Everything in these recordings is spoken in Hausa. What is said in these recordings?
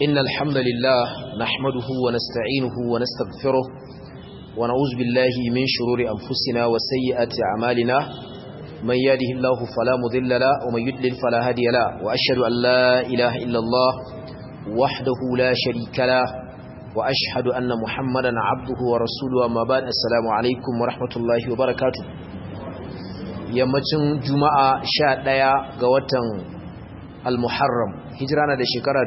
إن الحمد لله نحمده ونستعينه ونستغفره ونعوذ بالله من شرور أنفسنا وسيئات أعمالنا من يهده الله فلا مضل له ومن يضلل فلا هادي له وأشهد أن لا إله إلا الله وحده لا شريك له وأشهد أن محمدا عبده ورسوله أما بعد السلام عليكم ورحمة الله وبركاته yammacin juma'a sha ɗaya ga watan al-muharram hijira na da shekara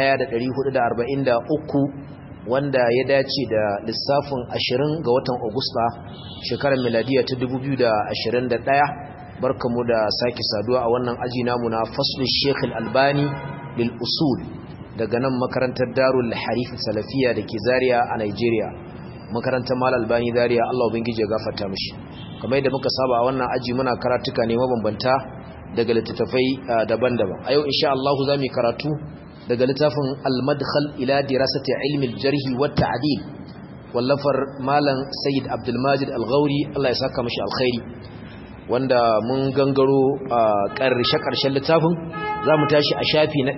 1443 wanda ya dace da lissafin 20 ga watan agusta shekarar miladiya ta 2021 barkamu da sake saduwa a wannan aji namu na faslul sheikh al-albani lil usul daga nan makarantar darul harif salafiya da ke zaria a nigeria makarantar mal albani zaria allah ubangiji ya gafarta mishi kamar yadda muka saba a wannan aji muna karatuka ne mabambanta daga littattafai daban-daban a yau insha Allah za mu karatu daga littafin al-madkhal ila dirasati ilmi al-jarh wa ta'dil wallafar malam sayyid abdul majid al-ghauri Allah ya saka mishi alkhairi wanda mun gangaro karshe karshen littafin zamu tashi a shafi na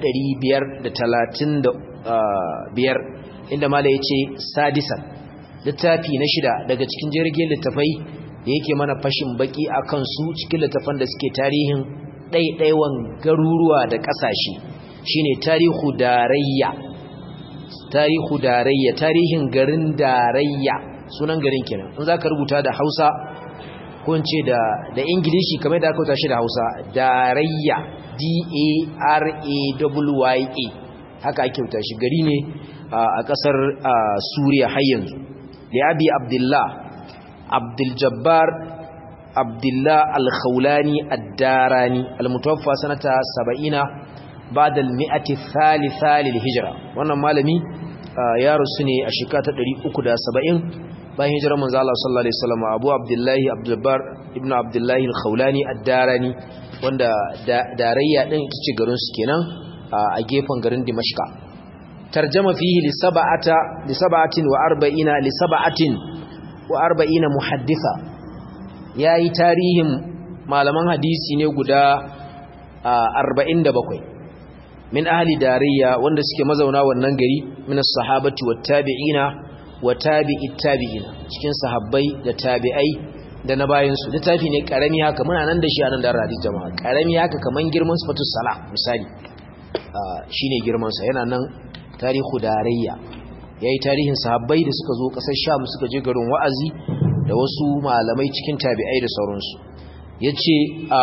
535 inda malam yace sadisan littafi na shida daga cikin jirgin littafai da yake mana fashin baki akan su cikin littafan da suke tarihin ɗaiɗaiwan garuruwa da ƙasashe shine tarihu darayya tarihu darayya tarihin garin darayya sunan garin kenan in zaka rubuta da Hausa ko in ce da da Ingilishi kamar da aka rubuta shi da Hausa darayya D A R A W Y A haka ake rubuta shi gari ne a ƙasar Suriya har yanzu li Abi Abdullah Abdul Jabbar Abdullah Al-Khawlani Ad-Darani al-mutawaffa sanata 70 ba'da al-mi'ati thalitha lil-hijra wannan malami ya rusu ne a shekara ta 370 bayan hijirar manzo Allah sallallahu alaihi wasallam Abu Abdullah Abdul Jabbar ibn Abdullah Al-Khawlani Ad-Darani wanda darayya din ita ce garin su kenan a gefen garin Dimashqa tarjama fihi li sab'ata li sab'atin wa arba'ina li sab'atin wa arba'ina muhaddisa yayi tarihin malaman hadisi ne guda 47 min ahli dariya wanda suke mazauna wannan gari min as-sahabati wat tabi'ina wa tabi'it tabi'ina cikin sahabbai da tabi'ai da na bayan su littafi ne karami haka muna nan da shi a nan da hadisi jama'a karami haka kaman girman sifatus sala misali shine girman sa yana nan tarihu darayya ya yi tarihin sahabbai da suka zo ƙasar sham suka je garin wa'azi da wasu malamai cikin tabi'ai da sauransu ya ce a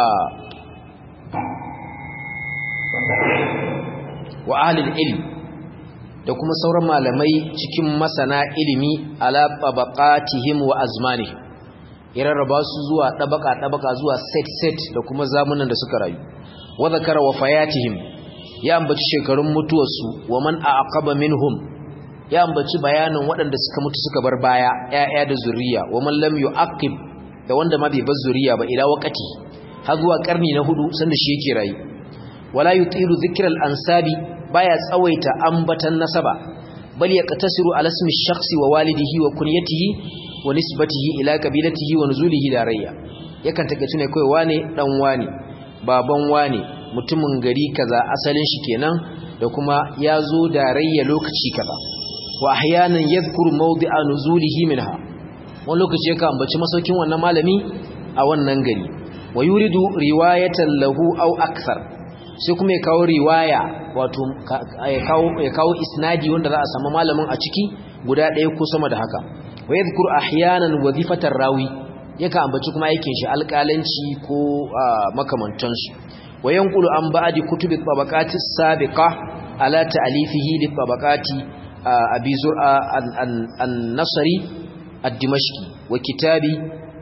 wa ahalin ilmi da kuma sauran malamai cikin masana ilimi ala tabaqatihim wa azmanihim ya rarraba su zuwa ɗabaka-ɗabaka zuwa set-set da kuma zamunan da suka rayu wa zakara wa fayatihim ya ambaci shekarun mutuwarsu wa man aqaba minhum ya ambaci bayanin waɗanda suka mutu suka bar baya ƴaƴa da zuriya wa man lam yu'aqib da wanda ma bai bar zuriya ba ila waqati har zuwa karni na hudu sanda shi yake rayu wala yutilu dhikra al-ansabi baya tsawaita ambatan nasaba bal yaqtasiru ala ismi ash-shakhsi wa walidihi wa kunyatihi wa nisbatihi ila qabilatihi wa nuzulihi darayya yakan takaice ne kai wane dan wane baban wane mutumin gari kaza asalin shi kenan da kuma ya zo darayya lokaci kaza wa ahyanan yadhkuru mawdi'a nuzulihi minha wani lokaci yake ambaci masaukin wannan malami a wannan gari wa yuridu riwayatan lahu aw akthar sai kuma ya kawo riwaya wato ya kawo ya kawo isnadi wanda za a samu malamin a ciki guda ɗaya ko sama da haka wa yadhkuru ahyanan wazifatar rawi yake ambaci kuma aikin shi alƙalanci ko makamantansu wa yanqulu an ba'di kutubi tabaqati sabiqa ala ta'alifihi li tabaqati abi zur'a an-nasri ad-dimashqi wa kitabi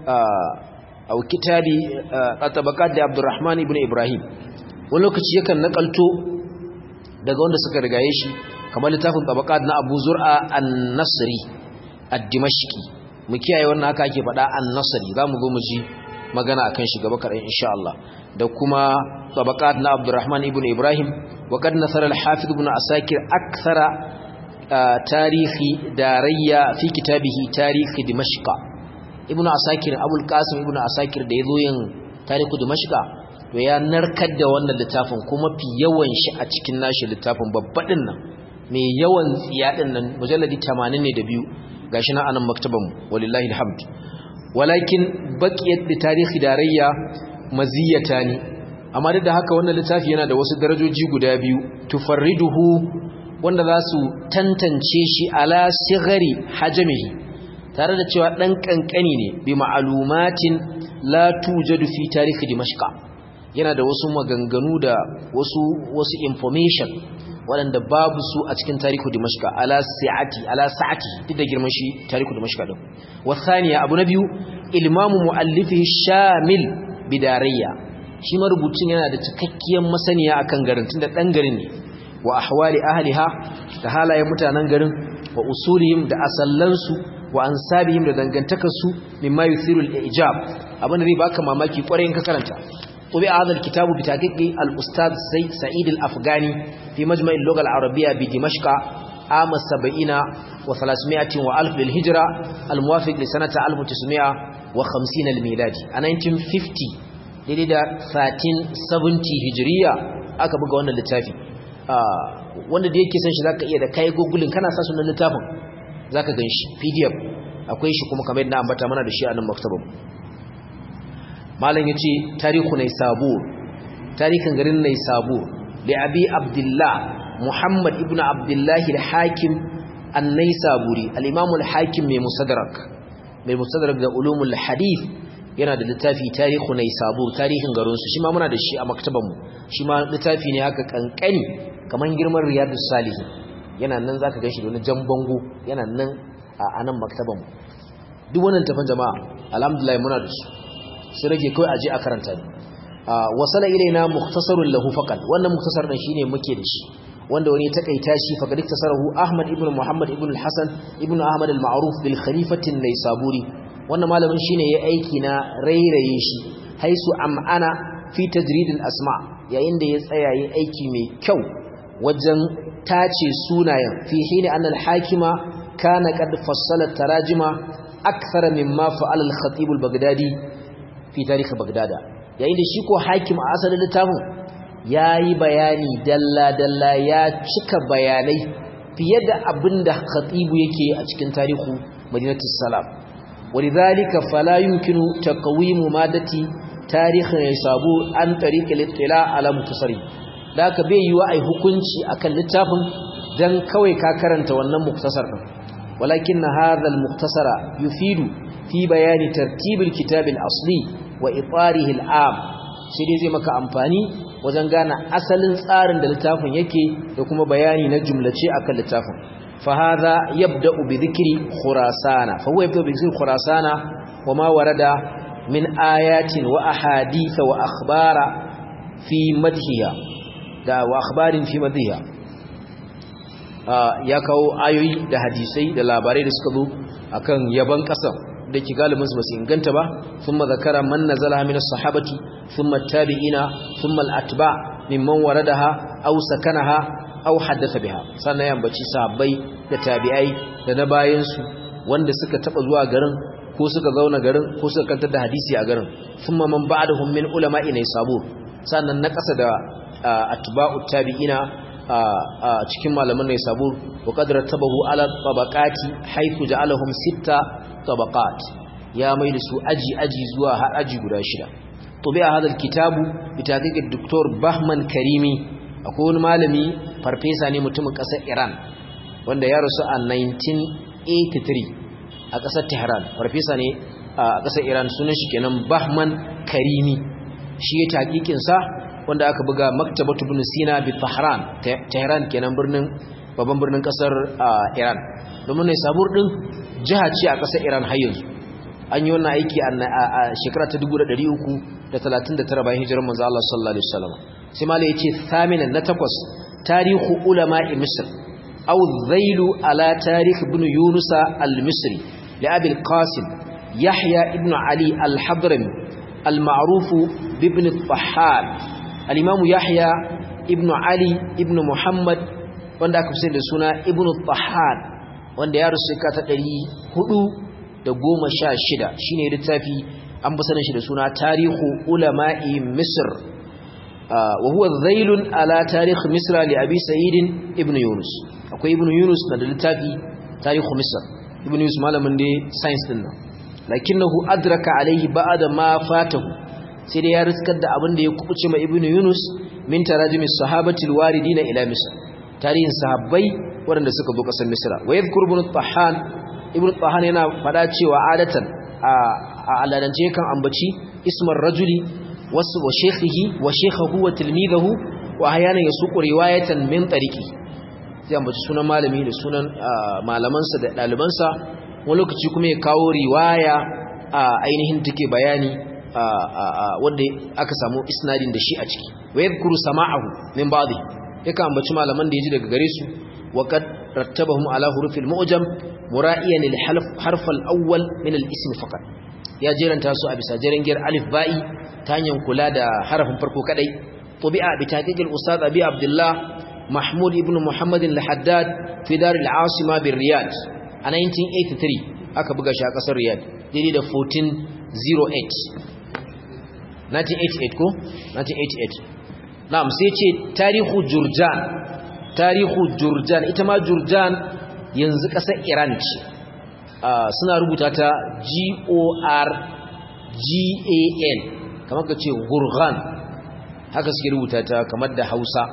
aw kitabi tabaqat da abdurrahman ibn ibrahim wani lokaci yakan nakalto daga wanda suka rigaye shi kamar littafin tabaqat na abu zur'a an-nasri ad-dimashqi mu kiyaye wannan haka ake faɗa an-nasri zamu zo mu ji magana akan shi gaba kaɗan insha Allah da kuma tabaqat na abdurrahman ibn ibrahim wa qad nasara al-hafiz ibn asakir akthara tarihi darayya fi kitabihi tarihi dimashqa ibnu asakir abul qasim ibnu asakir da yazo yin tarihi dimashqa to ya narkar da wannan littafin kuma fi yawan shi a cikin nashi littafin babbaɗin nan mai yawan tsiya din nan mujalladi 80 ne da biyu gashi na anan maktaban walillahi alhamd walakin baqiyat li tarihi darayya maziyatani amma duk da haka wannan littafi yana da wasu darajoji guda biyu tufarriduhu wanda za su tantance shi ala sigari hajamihi tare da cewa dan kankani ne bi ma'lumatin la tujadu fi tarihi dimashqa yana da wasu maganganu da wasu wasu information waɗanda babu su a cikin tarihu dimashqa ala sa'ati ala sa'ati duk da girman shi tarihu dimashqa din wasaniya abu na biyu ilmamu muallifihi shamil bidarayya shi marubucin yana da cikakkiyar masaniya akan garin tunda dan garin ne wa ahwali ahliha da halayen mutanen garin wa usulihim da asallansu wa ansabihim da dangantakarsu mimma yuthiru al-ijab abin da zai baka mamaki kwarai in ka karanta طبع هذا الكتاب بتحقيق الأستاذ سعيد الأفغاني في مجمع اللغة العربية بدمشق عام السبعين وثلاثمائة وألف للهجرة الموافق لسنة 1950 الميلادي 1950 daidai da 1370 hijiriya aka buga wannan littafi wanda da yake san shi zaka iya da kai gogulin kana sa sunan littafin zaka ganshi pdf akwai shi kuma kamar yadda ambata mana da shi a nan maktabar malam yace tarihu nay sabur tarihin garin nay sabur li abi abdullah muhammad ibn abdullah al-hakim an-naysaburi al-imam al-hakim mai musaddarak mai musaddarak da ulumul hadith yana da littafi tarihu nay sabur tarihin garin su shi ma muna da shi a maktaban mu shi ma littafi ne haka kankani kaman girman riyadus salihin yana nan zaka ganshi da wani jan bango yana nan a nan maktaban mu duk wannan tafan jama'a alhamdulillah muna da su sai rage kawai aje a karanta ne wasala ilaina mukhtasarun lahu faqat wannan mukhtasar din shine muke da shi wanda wani takaita shi fa kadik tasarahu ahmad ibn muhammad ibn al-hasan ibn ahmad al-ma'ruf bil khalifati an-naysaburi wannan malamin shine ya aiki na rairaye shi haisu am'ana fi tajrid al-asma yayin da ya tsaya yi aiki mai kyau wajen tace sunayen fi hina an al-hakima kana qad fassala tarajima akthara mimma fa'ala al-khatib al-baghdadi fi tarihi bagdada yayin da shi ko hakim a asalin littafin yayi bayani dalla dalla ya cika bayanai fiye da abinda khatibu yake a cikin tarihu madinatu salam walidhalika fala yumkinu taqwimu madati tarihi yasabu an tariqi al-ittila ala mutasarri daka bai yiwa ai hukunci akan littafin dan kawai ka karanta wannan muktasar din walakin hadha al-muktasara yufidu fi bayani tartibul kitabil asli wa itarihi al'am sai dai zai maka amfani wajen gane asalin tsarin da littafin yake da kuma bayani na jumlace akan littafin fa hadha yabda'u bi dhikri khurasana fa huwa yabda'u bi dhikri khurasana wa ma warada min ayatin wa ahadith wa akhbara fi madhiha da wa akhbarin fi madhiha ya kawo ayoyi da hadisai da labarai da suka zo akan yaban kasar da ke galibin su basu inganta ba thumma zakara man nazala min as-sahabati thumma at-tabi'ina thumma al-atba mimman waradaha aw sakanaha aw haddatha biha sannan ya ambaci sahabbai da tabi'ai da na bayan su wanda suka taba zuwa garin ko suka zauna garin ko suka kantar da hadisi a garin thumma man ba'dahum min ulama'i ne sabo sannan na kasa da atba'u tabi'ina a cikin malaman ne sabo wa qadra tabahu ala tabaqati haythu ja'alahum sitta tabaqat ya mai da su aji aji zuwa har aji guda shida tubi'a hadal kitabu bi taqiqi doktor Bahman Karimi akwai wani malami farfesa ne mutumin kasar Iran wanda ya rasu a 1983 a kasar Tehran farfesa ne a kasar Iran sunan shi kenan Bahman Karimi shi ya taqiqin sa wanda aka buga maktabatu ibn Sina bi Tehran Tehran kenan birnin babban birnin kasar Iran domin ne sabur din jiha ce a ƙasar Iran har yanzu an yi wannan aiki a shekara ta 339 bayan hijirar manzo Allah sallallahu alaihi wasallam sai malai yace thaminan na takwas tarihu ulama'i misr aw dhailu ala tarikh ibn yunus al-misri li abi al-qasim yahya ibn ali al-hadrami al-ma'ruf ibn al-tahhar al-imam yahya ibn ali ibn muhammad wanda aka fi da suna ibn al-tahhar wanda ya rusu ka ta ɗari hudu da goma sha shida shi ne littafi an fi sanin shi da suna tarihu ulama'i misir wa huwa zailun ala tarikh misra li abi sa'id ibn yunus akwai ibn yunus na da littafi tarikh misr ibn yunus malamin da science din nan lakinnahu adraka alaihi ba'da ma fatahu sai dai ya riskar da abin da ya kubuce ma ibn yunus min tarajumi sahabati alwaridina ila misr tarihin sahabbai waɗanda suka zo ƙasar misra wa yadhkur ibn tahan ibn tahan yana fada cewa adatan a aladance kan ambaci ismar rajuli wasu wa shekhihi wa shekhahu wa tilmidahu wa ahyana yasuqu riwayatan min tariqi sai ambaci sunan malami da sunan malamansa da dalibansa wani lokaci kuma ya kawo riwaya a ainihin take bayani wanda aka samu isnadin da shi a ciki wa yadhkuru sama'ahu min ba'dhi yakan ambaci malaman da yaji daga gare su wa qad rattabahum ala hurufil mu'jam mura'iyan al-harf al-awwal min al-ism faqat ya jeranta su a bisa jerengiyar alif ba'i ta hanyar kula da harafin farko kadai tabi'a bi taqiqil ustad abi abdullah mahmud ibn muhammad al-haddad fi dar al-asima bir riyad a 1983 aka buga shi a kasar riyad daidai da 1408 1988 ko 1988 na'am sai ce tarihu jurjan tarihu jurjan ita ma jurjan yanzu kasar iran ce suna rubuta ta g-o-r-g-a-n kamar ka ce gurgan haka suke rubuta ta kamar da hausa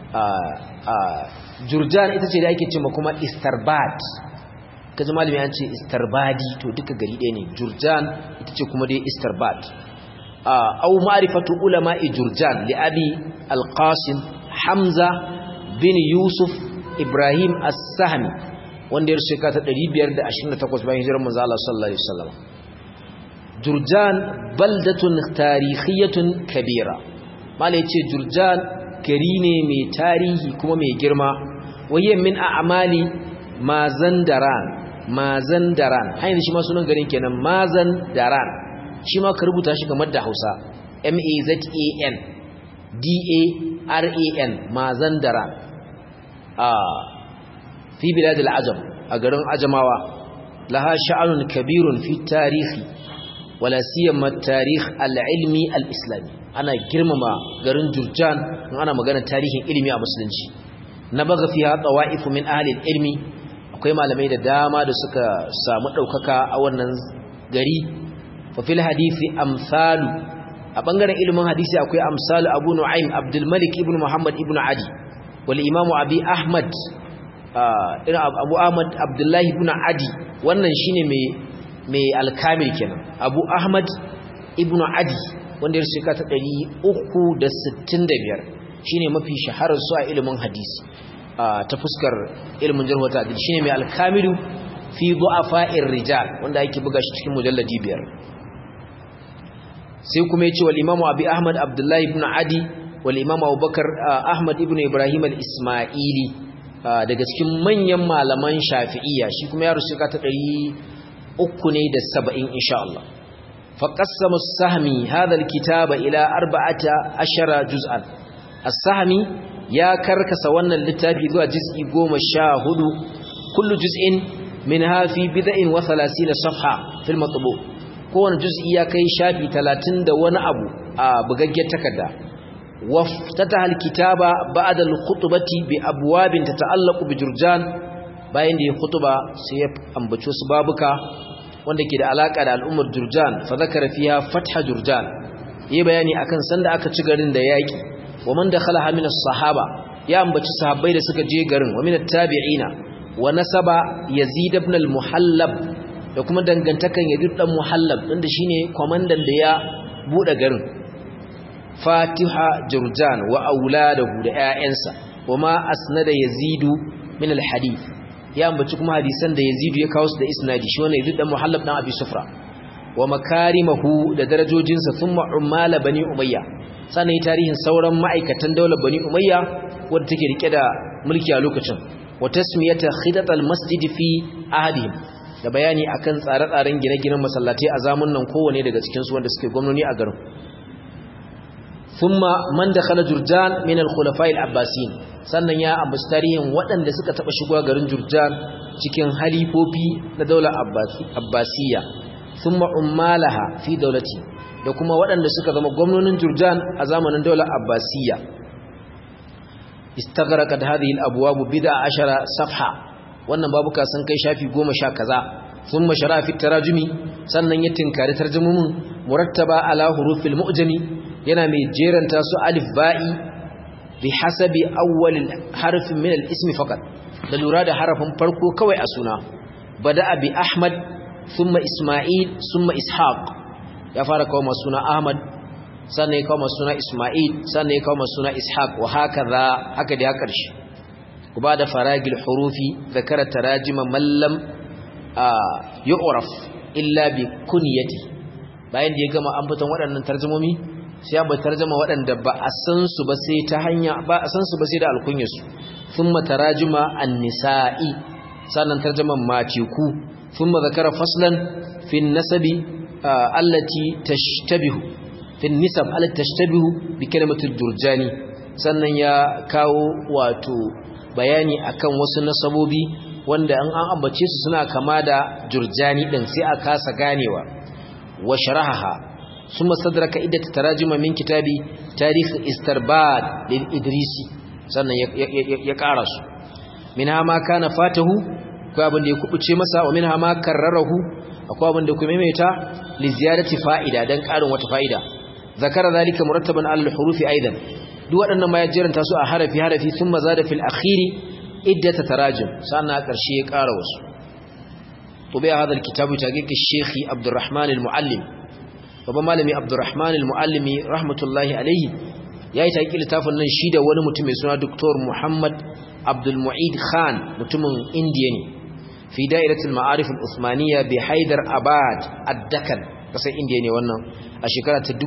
jurjan ita ce da ake ce ma kuma istarbad ka ji malami an ce istarbadi to duka gari ɗaya ne jurjan ita ce kuma dai istarbad au ma'rifatu ulama'i jurjan li abi al-qasim hamza bin yusuf ibrahim as-sahmi wanda ya shekara ta 528 bayan hijirar manzo Allah sallallahu alaihi wasallam jurjan baldatun tarihiyatun kabira malai ce jurjan gari ne mai tarihi kuma mai girma wayyan min a'mali mazandaran mazandaran hayin shi ma sunan garin kenan mazandaran shi ma ka rubuta shi kamar da Hausa M A Z A N D A R A N mazandaran a fi bilad al-ajam a garin ajamawa laha sha'anun kabirun fi tarihi wala siyama tarikh al-ilmi al-islami ana girmama garin Jurjan in ana magana tarihin ilimi a musulunci na baga fiha tawaifu min ahli al-ilmi akwai malamai da dama da suka samu daukaka a wannan gari fa fil hadisi amsalu a bangaren ilimin hadisi akwai amsalu Abu Nu'aym Abdul Malik ibn Muhammad ibn Adi wal Imam Abi Ahmad Abu Ahmad Abdullah ibn Adi wannan shine mai mai alkamil kenan Abu Ahmad ibn Adi wanda ya shekara ta 365 shine mafi shaharar su a ilimin hadisi ta fuskar ilimin jarh wa ta'dil shine mai alkamilu fi du'afa'ir rijal wanda yake buga shi cikin mujalladi biyar sai kuma yace wal imamu abi ahmad abdullahi ibn adi wal imamu abubakar ahmad ibn ibrahim al-isma'ili daga cikin manyan malaman shafi'iyya shi kuma ya rusu ta 300 ne da 70 insha Allah فقسم السهمي هذا الكتاب إلى أربعة عشر جزءا السهمي يا كركس وانا اللتابي ذو جزء قوم الشاهد كل جزء منها في بدء وثلاثين صفحة في المطبوع كون جزء يا كي شافي ثلاثين دون أبو بغجة تكدا وافتتح الكتاب بعد الخطبة بأبواب تتعلق بجرجان bayan da ya khutuba sai ya ambaci wasu babuka wanda ke da alaka da al'ummar Jurjan fa zakara fiha fatha Jurjan yi bayani akan sanda aka ci garin da yaki wa man dakhala min as-sahaba ya ambaci sahabbai da suka je garin wa min at-tabi'ina wa nasaba Yazid ibn al-Muhallab da kuma dangantakan Yazid dan Muhallab inda shine komandan da ya bude garin Fatiha Jurjan wa auladahu da ƴaƴansa wa ma asnada Yazidu min al-hadith ya ambaci kuma hadisan da Yazid ya kawo su da isnadi shi wannan Yazid dan Muhallab dan Abi Sufra wa makarimahu da darajojinsa thumma ummala bani Umayya sannan yi tarihin sauran ma'aikatan daular bani Umayya wadda take rike da mulki a lokacin wa tasmiyata khidat al-masjid fi ahadihim da bayani akan tsare-tsaren gine-ginen masallatai a zamanin nan kowane daga cikin su wanda suke gwamnati a garin thumma man dakhala Jurjan min al-khulafa'i al-Abbasiyin sannan ya ambaci tarihin waɗanda suka taɓa shigowa garin Jurjan cikin halifofi na daular Abbasiyya thumma ummalaha fi daulati da kuma waɗanda suka zama gwamnonin Jurjan a zamanin daular Abbasiyya istaghraqat hadhihi al-abwab bid'a ashara safha wannan babuka sun kai shafi 10 kaza thumma shara fi tarajumi sannan ya tinkari tarjumumin murattaba ala hurufil mu'jami yana mai jeranta su alif ba'i bi hasabi awwal harf min al-ism faqat da lura da harafin farko kawai a suna bada'a bi ahmad thumma isma'il thumma ishaq ya fara kawo masu suna ahmad sannan ya kawo masu suna isma'il sannan ya kawo masu suna ishaq wa hakaza haka da ya karshe ku ba da faragil hurufi zakara tarajima mallam yu'raf illa bi kunyati bayan da ya gama an fitan waɗannan tarjumomi sai ya bai tarjuma waɗanda ba a san su ba sai ta hanya ba a san su ba sai da alkunyarsu thumma tarajuma an-nisa'i sannan tarjuman mateku thumma zakara faslan fi an-nasabi allati tashtabihu fi an-nisab allati tashtabihu bi kalimati durjani sannan ya kawo wato bayani akan wasu nasabobi wanda an an ambace su suna kama da jurjani din sai a kasa ganewa wa sharahaha ثم استدرك عدة تراجم من كتاب تاريخ استرباد للإدريسي sannan ya ƙara su minha ma kana fatahu akwai abin da ya kubuce masa wa minha ma karrarahu akwai abin da kuma maimaita li ziyarati fa'ida dan ƙarin wata fa'ida zakara zalika murattaban al hurufi aidan duk waɗannan ma ya jiranta su a harafi harafi thumma zada fil akhiri iddata tarajim sannan a ƙarshe ya ƙara wasu طبيع هذا الكتاب تحقيق الشيخ عبد الرحمن المعلم babban malami abdurrahman al-muallimi rahmatullahi alayhi yayi taki littafin nan shi da wani mutum mai suna Dr. Muhammad Abdul Mu'id Khan mutumin Indiya ne fi da'iratul ma'arif al-Uthmaniyya bi Haidar Abad ad-Dakkan kasar Indiya ne wannan a shekara ta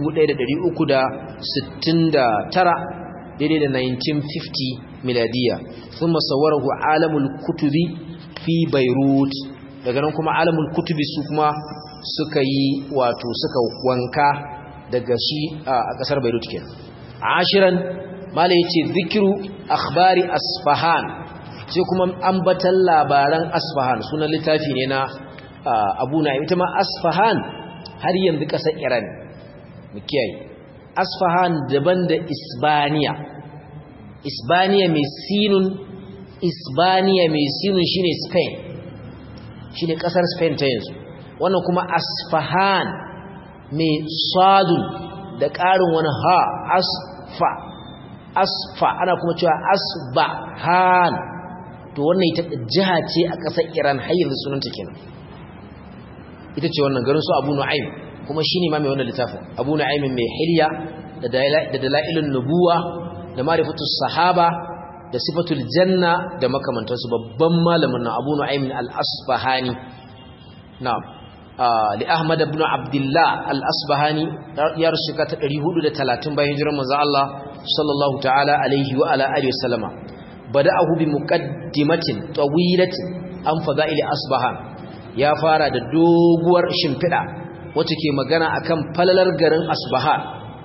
1369 daidai da 1950 miladiya thumma sawwarahu alamul kutubi fi Beirut daga nan kuma alamul kutubi su kuma suka yi wato suka wanka daga shi a kasar Beirut kenan ashiran mala yace zikiru akhbari asfahan sai kuma ambatan labaran asfahan sunan littafi ne na Abu Na'im ita ma asfahan har yanzu kasar Iran mu kiyaye asfahan daban da Isbaniya Isbaniya mai sinun Isbaniya mai sinun shine Spain shine kasar Spain ta yanzu wannan kuma asfahan mai sadun da ƙarin wani ha asfa asfa ana kuma cewa asbahan to wannan ita jiha ce a ƙasar iran har yanzu sunanta kenan ita ce wannan garin su abu nu'aym kuma shine ma mai wannan littafin abu nu'aym mai hilya da dalailun nubuwa da ma'rifatu sahaba da sifatul janna da makamantansu babban malamin na abu nu'aym al-asfahani na'am li Ahmad ibn Abdullah al-Asbahani ya rusuka ta 430 bayan hijirar manzo Allah sallallahu ta'ala alaihi wa ala alihi wasallama bada'ahu bi muqaddimatin tawilatin an fada'il Asbahan ya fara da doguwar shimfida wacce ke magana akan falalar garin Asbahan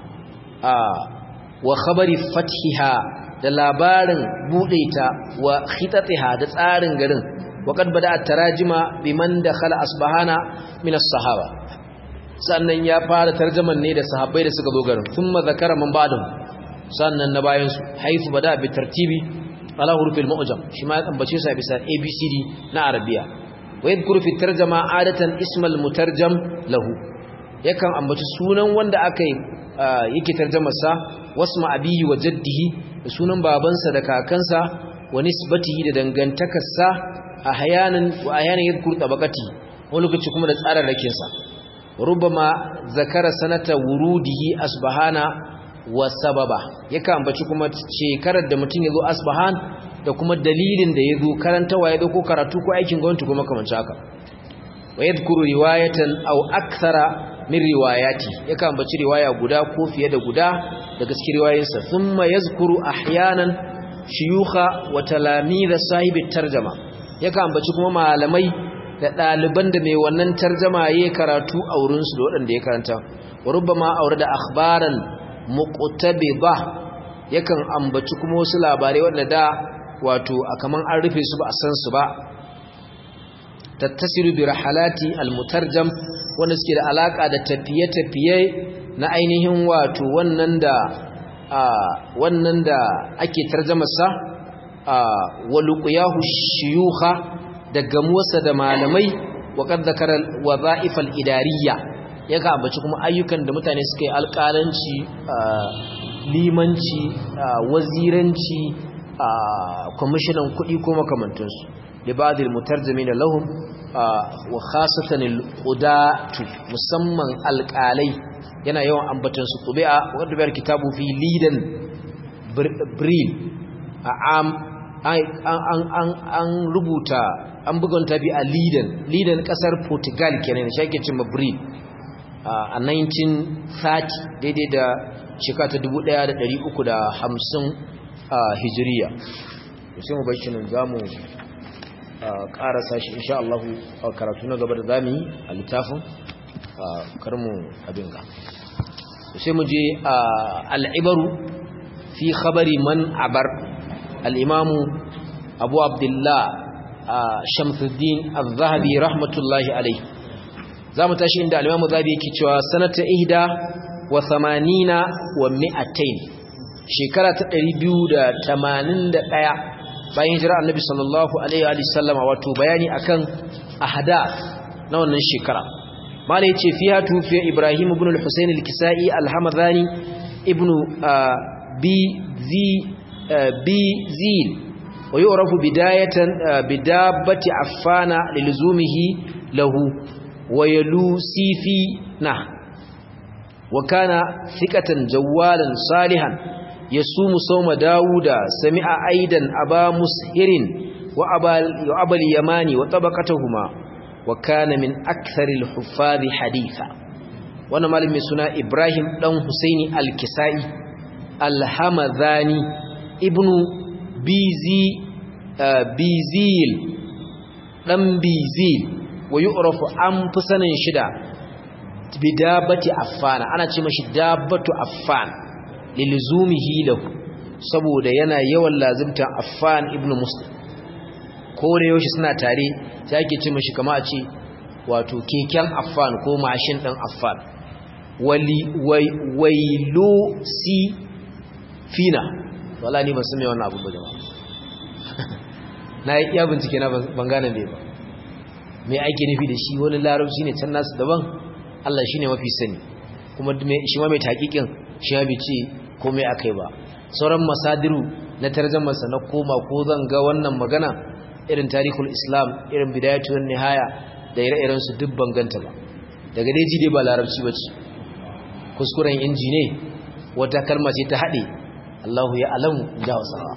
wa khabari fathiha da labarin bude ta wa khitatiha da tsarin garin وقد بدا التراجم بمن دخل اصبهانا من الصحابه sannan ya fara tarjaman ne da sahabbai da suka zo garin thumma zakara man ba'dahum sannan na bayan su haifu bada bi tartibi ala hurufil mu'jam shi ma ya ambace su a bisa abcd na arabiya wa yadhkuru fi tarjama adatan ismal mutarjam lahu yakan ambaci sunan wanda aka yake tarjamar sa wasma abihi wa jaddihi da sunan babansa da kakansa wa nisbatihi da dangantakarsa ahyanan wa ahyanan yadhkuru tabaqati wani lokaci kuma da tsararrakin sa rubama zakara sanata wurudihi asbahana wa sababa yaka ambaci kuma shekarar da mutum yazo asbahan da kuma dalilin da yazo karantawa yazo ko karatu ko aikin gwamnati kuma kamar haka wa yadhkuru riwayatan aw akthara min riwayati yaka ambaci riwaya guda ko fiye da guda daga cikin riwayoyinsa thumma yazkuru ahyanan shuyukha wa talamidh sahibi tarjama yaka ambaci kuma malamai da ɗaliban da mai wannan tarjama ya karatu a wurinsu da waɗanda ya karanta wa rubbama aure da akhbaran muqtabida yakan ambaci kuma wasu labarai waɗanda da wato a kaman an rufe su ba a san su ba tattasiru bi rahalati almutarjam wanda suke da alaka da tafiye-tafiye na ainihin wato wannan da wannan da ake tarjamarsa waluqyahu shuyukha da gamuwarsa da malamai wa qad zakara wadha'if al-idariyya yaka ambaci kuma ayyukan da mutane suka yi alƙalanci limanci waziranci kwamishinan kuɗi ko makamantansu libad al-mutarjimin lahum wa khasatan al-qudatu musamman alƙalai yana yawan ambatan su tubi'a wanda bayar kitabu fi lidan bril a am an rubuta an buga tabi a lidan lidan kasar portugal kenan shi ake cewa bril a 1930 daidai da shekara ta 1350 hijiriya sai mu bar shi nan zamu karasa shi insha Allah a karatu na gaba da zamu yi a littafin karmu abin ga sai mu je al'ibaru fi khabari man abar al'imamu abu abdullah shamsuddin al-zahabi rahmatullahi alai za mu tashi inda al'imamu zahabi yake cewa sanata ihda wa samanina wa mi'atain shekara ta 281 bayan hijira annabi sallallahu alaihi wa sallama wato bayani akan ahdath na wannan shekara malai yace fiha tufiya ibrahim ibn al-husayn al-kisai al-hamadani ibn bi zi bi zil wa yu'rafu bidayatan bidabati affana lilzumihi lahu wa yalusifi na wa kana thiqatan jawalan salihan يصوم صوم داود سمع أيضا أبا مسهر وأبا, وأبا اليماني وطبقتهما وكان من أكثر الحفاظ حديثا وانا مالي من سنة إبراهيم دون حسين الكسائي الحمذاني ابن بيزي آه بيزيل دم بيزيل ويعرف أنفسنا شدا بدابة أفان أنا تمشي دابة أفان lilzumihi lahu saboda yana yawan lazimtan Affan ibn Muslim ko da yaushe suna tare sai ake ce mishi kama a ce wato keken Affan ko mashin din Affan wali wailu si fina wala ni ban san me wannan abu ba jama'a na yi iya bincike na ban gane me ba me ake nufi da shi wani larabci ne can nasu daban Allah shine mafi sani kuma shi ma mai taƙiƙin shi ya bice komai akai ba sauran masadiru na tarjamarsa na koma ko zan ga wannan magana irin tarihul islam irin bidayatun nihaya da ire-iren su duk banganta ba daga dai ji dai ba larabci bace kuskuren inji ne wata kalma ce ta hade Allahu ya alamu da wasawa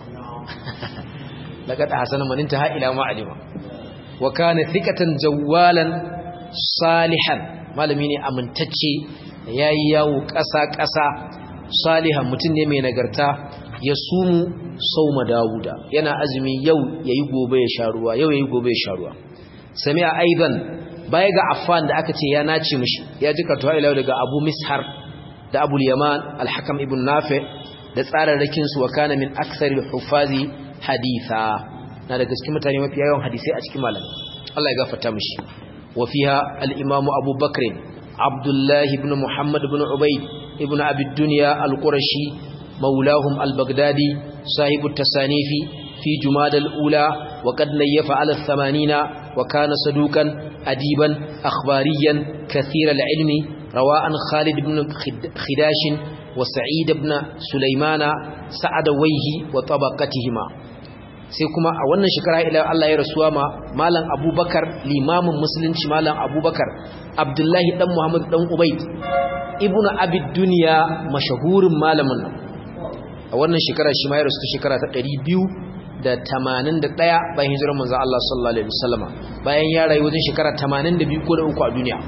laqad ahsana man intaha ila ma alima wa kana thiqatan jawalan salihan malami ne amintacce yayi yawo ƙasa-ƙasa salihan mutum ne mai nagarta ya sumu sauma dawuda yana azumi yau yayi gobe ya sha ruwa yau yayi gobe ya sha ruwa sami'a aidan baya ga affan da aka ce ya nace mishi ya ji kartuwa ila daga abu mishar da abu yaman al-hakam ibn nafi da tsararrakin su wa kana min aktsari hufazi haditha na da gaske mutane mafi yawan hadisai a cikin malamai Allah ya gafarta mishi wa fiha al-imam Abu Bakr Abdullah ibn Muhammad ibn Ubayd ibn Abi Dunya al-Qurashi maulahum al-Baghdadi صاحب التصانيف في جماد الأولى وقد نيف على الثمانين وكان صدوقا أديبا أخباريا كثير العلم رواء خالد بن خداش وسعيد بن سليمان سعدويه وطبقتهما sai kuma a wannan shekara ila Allah ya rasuwa ma malam Abubakar limamin musulunci malam Abubakar Abdullahi dan Muhammad dan Ubayd ibnu Abi Dunya mashahurin malamin nan a wannan shekara shi ma ya rasu shekara ta 281 bayan hijirar manzo Allah sallallahu alaihi wasallama bayan ya rayu wajen shekara 82 ko da uku a duniya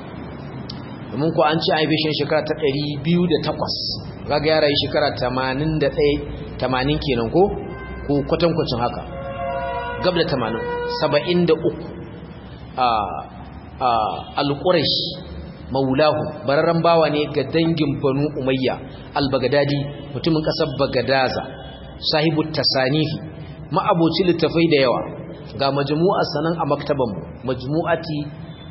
domin ko an ce an haife shi shekara ta 208 kaga ya rayu shekara 81 80 kenan ko ko kwatankwacin haka gab da 80 73 a a al-quraish maulahu bararren bawa ne ga dangin banu umayya al-bagdadi mutumin kasar bagadaza sahibu tasanifi ma'aboci littafai da yawa ga majmu'a sanan a maktaban mu majmu'ati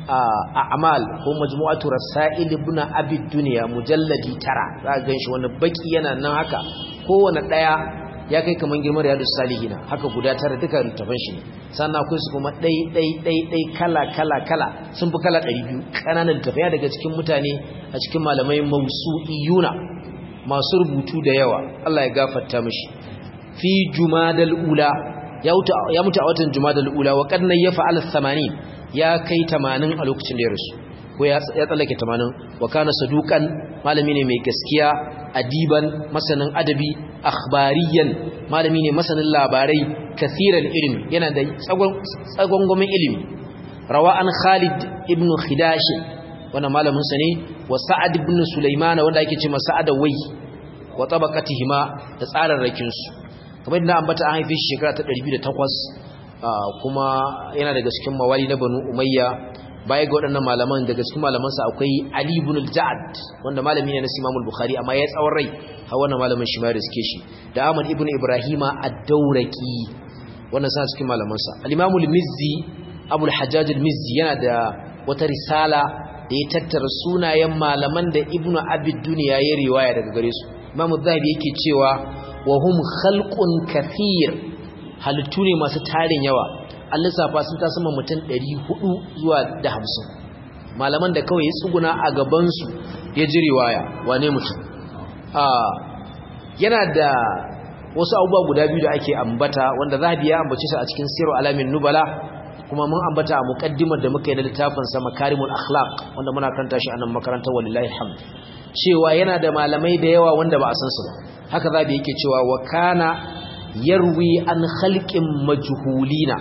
a'mal ko majmu'atu rasail ibn abi dunya mujalladi tara za ga shi wani baki yana nan haka kowane daya ya kai kaman girman riyadus salihina haka guda tara duka littafan shi sannan akwai su kuma dai dai dai dai kala kala kala sun fi kala 200 kananan littafai daga cikin mutane a cikin malamai mausu'iyuna masu rubutu da yawa Allah ya gafarta mishi fi jumadal ula ya mutu a watan jumadal ula wa kadnan ya fa'ala 80 ya kai 80 a lokacin da ya rasu ko ya tsallake 80 wa kana saduqan malami ne mai gaskiya adiban masanin adabi akhbariyan malami ne masanin labarai kathiran ilmi yana da tsagon gomin ilimi rawa an Khalid ibn Khidash wannan malamin sa ne wa Sa'ad ibn Sulaiman wanda ake cewa Sa'ad wai wa tabaqatihima da tsararrakin su kamar yadda ambata an haife shi shekara ta 208 kuma yana daga cikin mawali na Banu Umayya baya ga waɗannan malaman daga cikin malamansa akwai Ali ibn al-Ja'd wanda malami ne na Imam al-Bukhari amma ya tsawon rai har wannan malamin shi ma ya riske shi da Ahmad ibn Ibrahima ad-Dawraqi wannan sa cikin malamansa al-Imam al-Mizzi Abu al-Hajjaj al-Mizzi yana da wata risala da ya tattara sunayen malaman da Ibn Abi Dunya ya riwaya daga gare su Imam az-Zahabi yake cewa wa hum khalqun kathir halittu ne masu tarin yawa an lissafa sun ta sama mutum 400 zuwa da hamsin malaman da kawai ya tsuguna a gabansu ya ji riwaya wane mutum yana da wasu abubuwa guda biyu da ake ambata wanda zahabi ya ambace su a cikin siru alamin nubala kuma mun ambata a muqaddimar da muka yi na littafin sa makarimul akhlaq wanda muna karanta shi a nan makarantar wallahi hamd cewa yana da malamai da yawa wanda ba a san su ba haka zahabi yake cewa wa kana yarwi an khalqin majhulina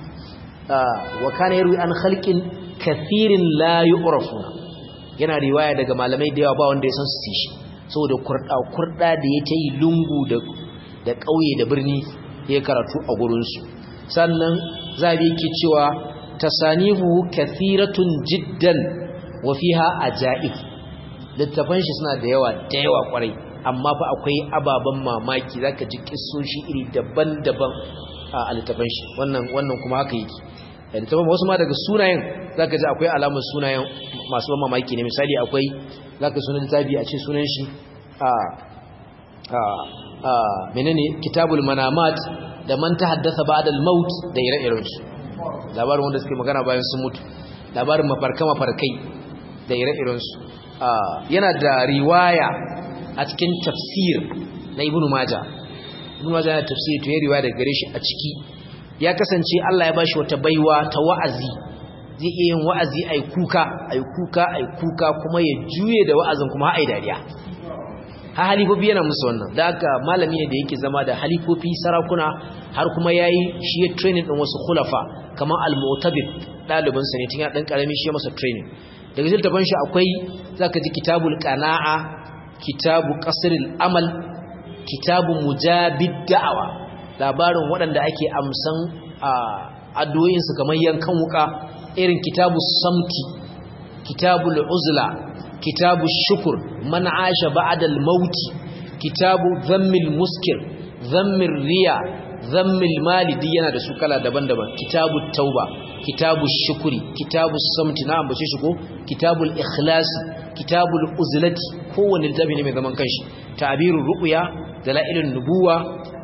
wa kana yarwi an khalqin kathirin la yu'rafuna yana riwaya daga malamai da yawa ba wanda ya san su shi saboda kurda kurda da ya tayi lungu da da kauye da birni ya karatu a gurin su sannan zabi yake cewa tasanifu kathiratun jiddan wa fiha ajaib littafan shi suna da yawa da yawa kwarai amma fa akwai ababan mamaki zaka ji kissoshi iri daban-daban a littafan shi wannan wannan kuma haka yake littafan wasu ma daga sunayen zaka ji akwai alamar sunayen masu ban mamaki ne misali akwai zaka sunan littafi a ce sunan shi a a a menene kitabul manamat da man tahaddatha ba'da al-maut da ire-iren su labarin wanda suke magana bayan sun mutu labarin mafarka mafarkai da ire-iren su yana da riwaya a cikin tafsir na ibnu majah ibnu majah yana tafsir to ya riwaya daga gare shi a ciki ya kasance Allah ya bashi wata baiwa ta wa'azi zai iya yin wa'azi ai kuka ai kuka ai kuka kuma ya juye da wa'azin kuma ai dariya ha halifofi yana musu wannan da haka malami ne da yake zama da halifofi sarakuna har kuma yayi shi ya training din wasu khulafa kamar al-mu'tabid dalibin sa ne tun ya dan karami shi ya masa training daga ziltaban shi akwai zaka ji kitabul qana'a kitabu qasrul amal kitabu mujabid da'awa labarin waɗanda ake amsan addu'o'insu kamar yankan wuka irin kitabu samti kitabu uzla kitabu shukur man asha ba'dal mauti kitabu zammil muskir zammil riya zammil mali duk yana da su kala daban-daban kitabu tauba kitabu shukuri kitabu samti na ambace shi ko kitabul ikhlas kitabul uzlati kowanne littafi ne mai zaman kanshi ta'birur ru'ya dalailun nubuwa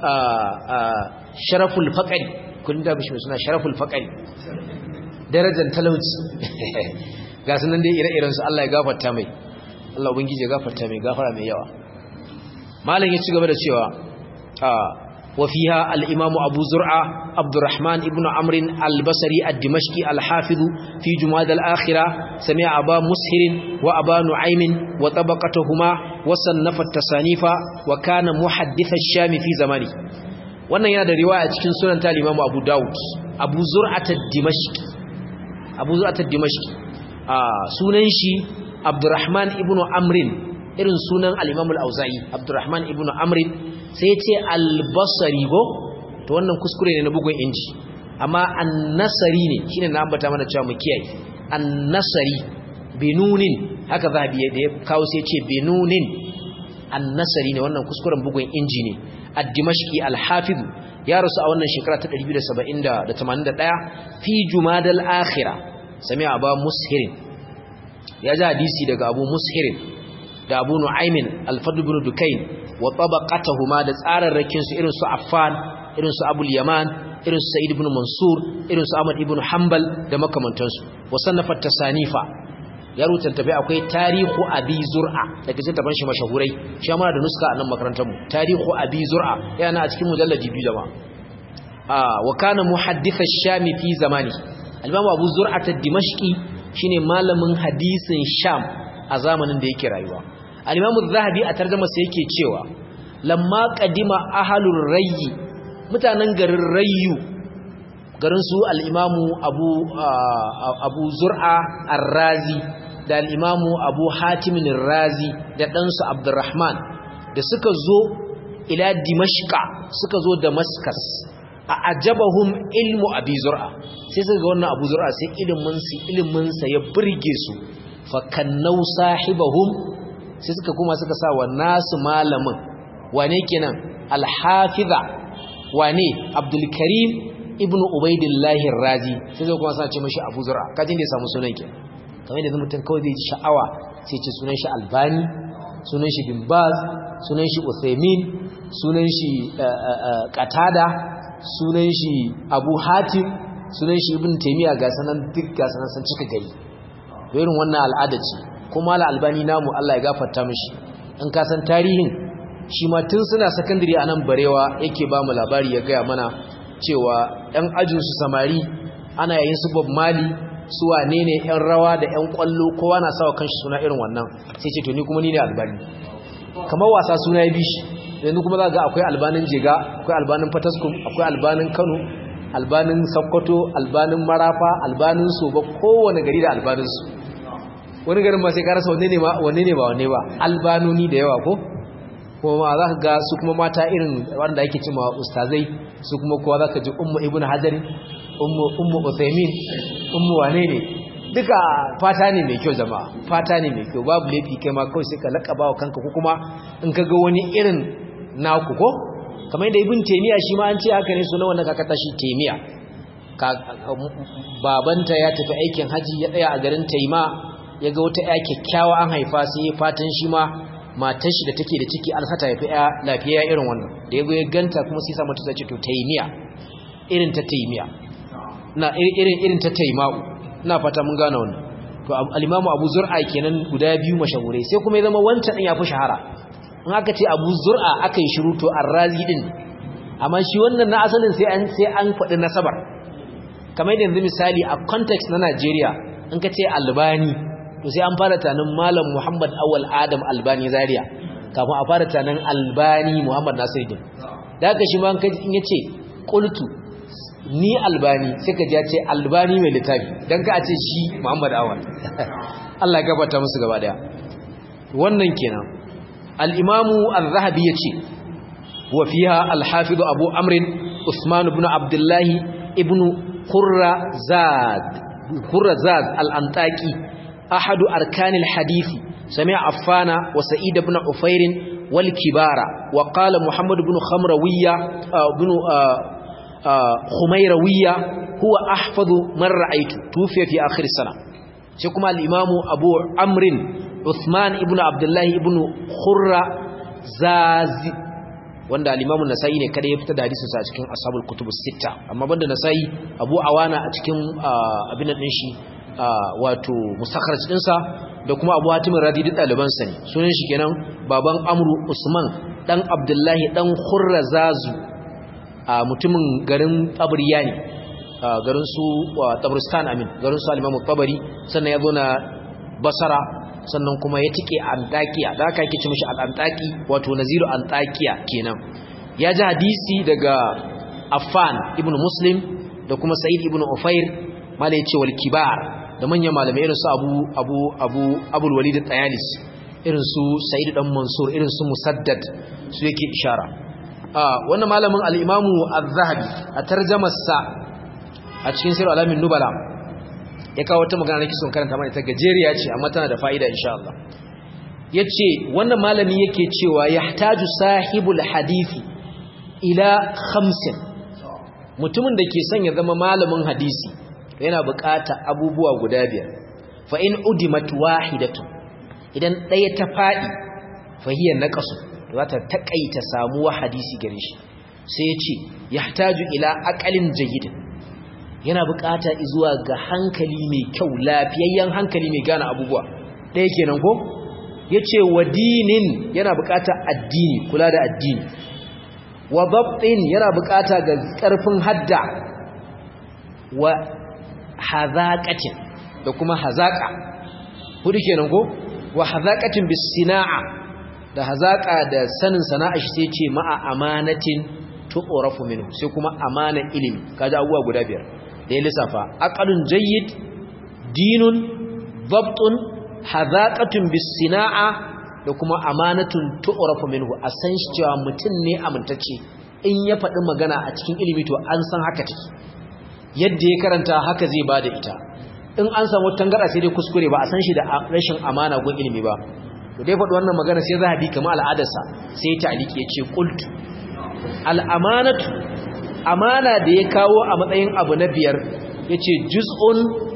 sharaful faqri kun da bishi suna sharaful faqri darajar talauci ga sunan dai ire-iren su Allah ya gafarta mai Allah ubangiji ya gafarta mai gafara mai yawa malam ya ci gaba da cewa wa fiha al-imam Abu Zur'a Abdurrahman ibn Amr al-Basri ad-Dimashqi al-Hafiz fi Jumad al-Akhirah sami'a Aba Mushir wa Aba Nu'aym wa tabaqatuhuma wa sannafa at-tasanifa wa kana muhaddith ash-Sham fi zamani wannan yana da riwaya cikin sunan ta Imam Abu Dawud Abu Zur'at ad-Dimashqi Abu Zur'at ad-Dimashqi sunan shi Abdurrahman ibn Amrin irin sunan al-Imam al-Auza'i Abdurrahman ibn Amrin sai ce al-Basri go to wannan kuskure ne na bugun inji amma an-Nasari ne shine na ambata mana cewa mu kiyaye an-Nasari binunin haka zabi da ya kawo sai ce binunin an-Nasari ne wannan kuskuren bugun inji ne ad-Dimashqi al-Hafiz ya rasu a wannan shekara ta 271 fi Jumadal Akhirah sami aba mushirin ya ji hadisi daga abu mushirin da abu nu'aymin al-fadl ibn dukayn wa tabaqatuhuma da tsararrakin su irin su affan irin su abul yaman irin su sa'id ibn mansur irin su ahmad ibn hanbal da makamantansu wa sannafa tasanifa ya rubuta tafi akwai tarihu abi zur'a daga cikin taban shi mashahurai shi ma da nuska a nan makarantar mu tarihu abi zur'a yana a cikin mujalladi biyu jama'a ah wa kana muhaddith ash-sham fi zamani al-imam abu zur'a ad-dimashqi shine malamin hadisin sham a zamanin da yake rayuwa al-imam az-zahabi a tarjuma sa yake cewa lamma qadima ahlur rayyi mutanen garin rayyu garin su al-imamu abu abu zur'a ar-razi da al'imamu abu hatimin razi da ɗansu abdurrahman da suka zo ila dimashka suka zo damaskas a ajabahum ilmu abi zur'a sai suka ga wannan abu zur'a sai iliminsu iliminsa ya birge su fakannau sahibahum sai suka kuma suka sa wa nasu malamin wane kenan alhafiza wane abdulkarim ibnu ubaidillahi razi sai suka kuma sa ce mashi abu zur'a kajin da ya samu sunan kenan kamar da mutum kawai zai ji sha'awa sai ce sunan shi albani sunan shi bin baz sunan shi uthaymin sunan shi qatada sunan shi abu hatim sunan shi ibn taymiya ga sanan duk ga sanan san cika gari irin wannan al'ada ce kuma al albani namu Allah ya gafarta mishi in ka san tarihin shi ma tun suna secondary a nan barewa yake ba mu labari ya gaya mana cewa ɗan ajinsu samari ana yayin su bob mali su wane ne yan rawa da yan kwallo kowa na sawa kanshi suna irin wannan sai ce to ni kuma ni ne albani kamar wasa suna ya bishi yanzu kuma za ga akwai albanin jega akwai albanin fataskum akwai albanin kano albanin sokoto albanin marafa albanin soba kowane gari da albanin su wani garin ma sai ka rasa wanne ne ba wanne ne ba wanne ba albanoni da yawa ko kuma za ka ga su kuma mata irin wanda ake cewa ustazai su kuma kowa za ka ji ummu ibnu hajarin ummu uthaymin ummu wane ne duka fata ne mai kyau jama'a fata ne mai kyau babu laifi kai ma kawai sai ka lakaba wa kanka ko kuma in ka ga wani irin naku ko kamar yadda ibn taymiya shi ma an ce haka ne sunan wannan kakata shi taymiya babanta ya tafi aikin haji ya tsaya a garin taima ya ga wata ya kyakkyawa an haifa sai ya fatan shi ma matar shi da take da ciki an sata ya fi lafiya irin wannan da ya ya ganta kuma sai sa mata ta ce to taymiya irin ta taymiya na irin irin ta taima'u ina fata mun gane wannan to al-imamu Abu Zur'a kenan guda biyu mashahurai sai kuma ya zama wancan din yafi shahara in aka ce Abu Zur'a aka yi shiru to Ar-Razi din amma shi wannan na asalin sai an sai an faɗi nasabar kamar yanzu misali a context na Najeriya in ka ce Albani to sai an fara tanin Malam Muhammad Awal Adam Albani Zaria kafin a fara tanin Albani Muhammad Nasiruddin da haka shi ma in yace qultu ni albani sai ka ce albani mai littafi don ka ce shi muhammad awal Allah gabata musu gaba daya wannan kenan al-imamu az-zahabi yace wa fiha al-hafiz abu amr usman ibn abdullah ibn qurra zad qurra zad al-antaqi ahadu arkan al-hadith sami'a affana wa sa'id ibn ufair wal kibara wa qala muhammad ibn khamrawiyya ibn خميروية هو أحفظ من رأيت توفي في آخر السنة شكما الإمام أبو عمر عثمان ابن عبد الله ابن خرة زازي wanda al-Imam an-Nasa'i ne kada ya fita da hadisin sa a cikin Ashabul Kutub as-Sitta amma banda Nasa'i Abu Awana a cikin abin din shi wato mustakhraj din sa da kuma Abu Hatim Radi da daliban sa ne sunan shi kenan baban Amru Usman dan Abdullahi dan Khurra Zazu a mutumin garin tabriya ne garin su tabristan amin garin su alimamu tabari sannan ya zo na basara sannan kuma ya tike antakiya da aka yake ce mishi al-antaki wato naziru antakiya kenan ya ji hadisi daga affan ibn muslim da kuma sa'id ibn ufair mala yace wal kibar da manyan malamai irin su abu abu abu abul walid at-tayalis irin su sa'id dan mansur irin su musaddad su yake ishara wannan malamin al'imamu al-zahabi a tarjamarsa a cikin sirar alamin nubala ya kawo wata magana nake son karanta mana ta gajeriya ce amma tana da fa'ida insha Allah ya ce wannan malami yake cewa ya taju sahibul hadithi ila hamsin mutumin da ke son ya zama malamin hadisi yana bukata abubuwa guda biyar fa in udimat wahidatu idan ɗaya ta faɗi fa hiya naqasu za ta takaita samuwa hadisi gare shi sai ya ce yahtaju ila aqalin jayyid yana bukata zuwa ga hankali mai kyau lafiyayyen hankali mai gane abubuwa ɗaya kenan ko yace wa dinin yana bukata addini kula da addini wa dabtin yana bukata ga karfin hadda wa hazaqatin da kuma hazaqa hudu kenan ko wa hazaqatin bis sina'a da hazaqa da sanin sana'a shi sai ce ma'a amanatin tu'rafu minhu sai kuma amana ilimi kaji abubuwa guda biyar da ya lissafa aqalun jayyid dinun dabtun hazaqatun bis sina'a da kuma amanatun tu'rafu minhu a san shi cewa mutum ne amintacce in ya faɗi magana a cikin ilimi to an san haka take yadda ya karanta haka zai bada ita in an samu tangara sai dai kuskure ba a san shi da rashin amana gun ilimi ba to dai faɗi wannan magana sai zahabi kamar al'adarsa sai ta aliki ya ce qultu al'amanatu amana da ya kawo a matsayin abu na biyar yace juz'un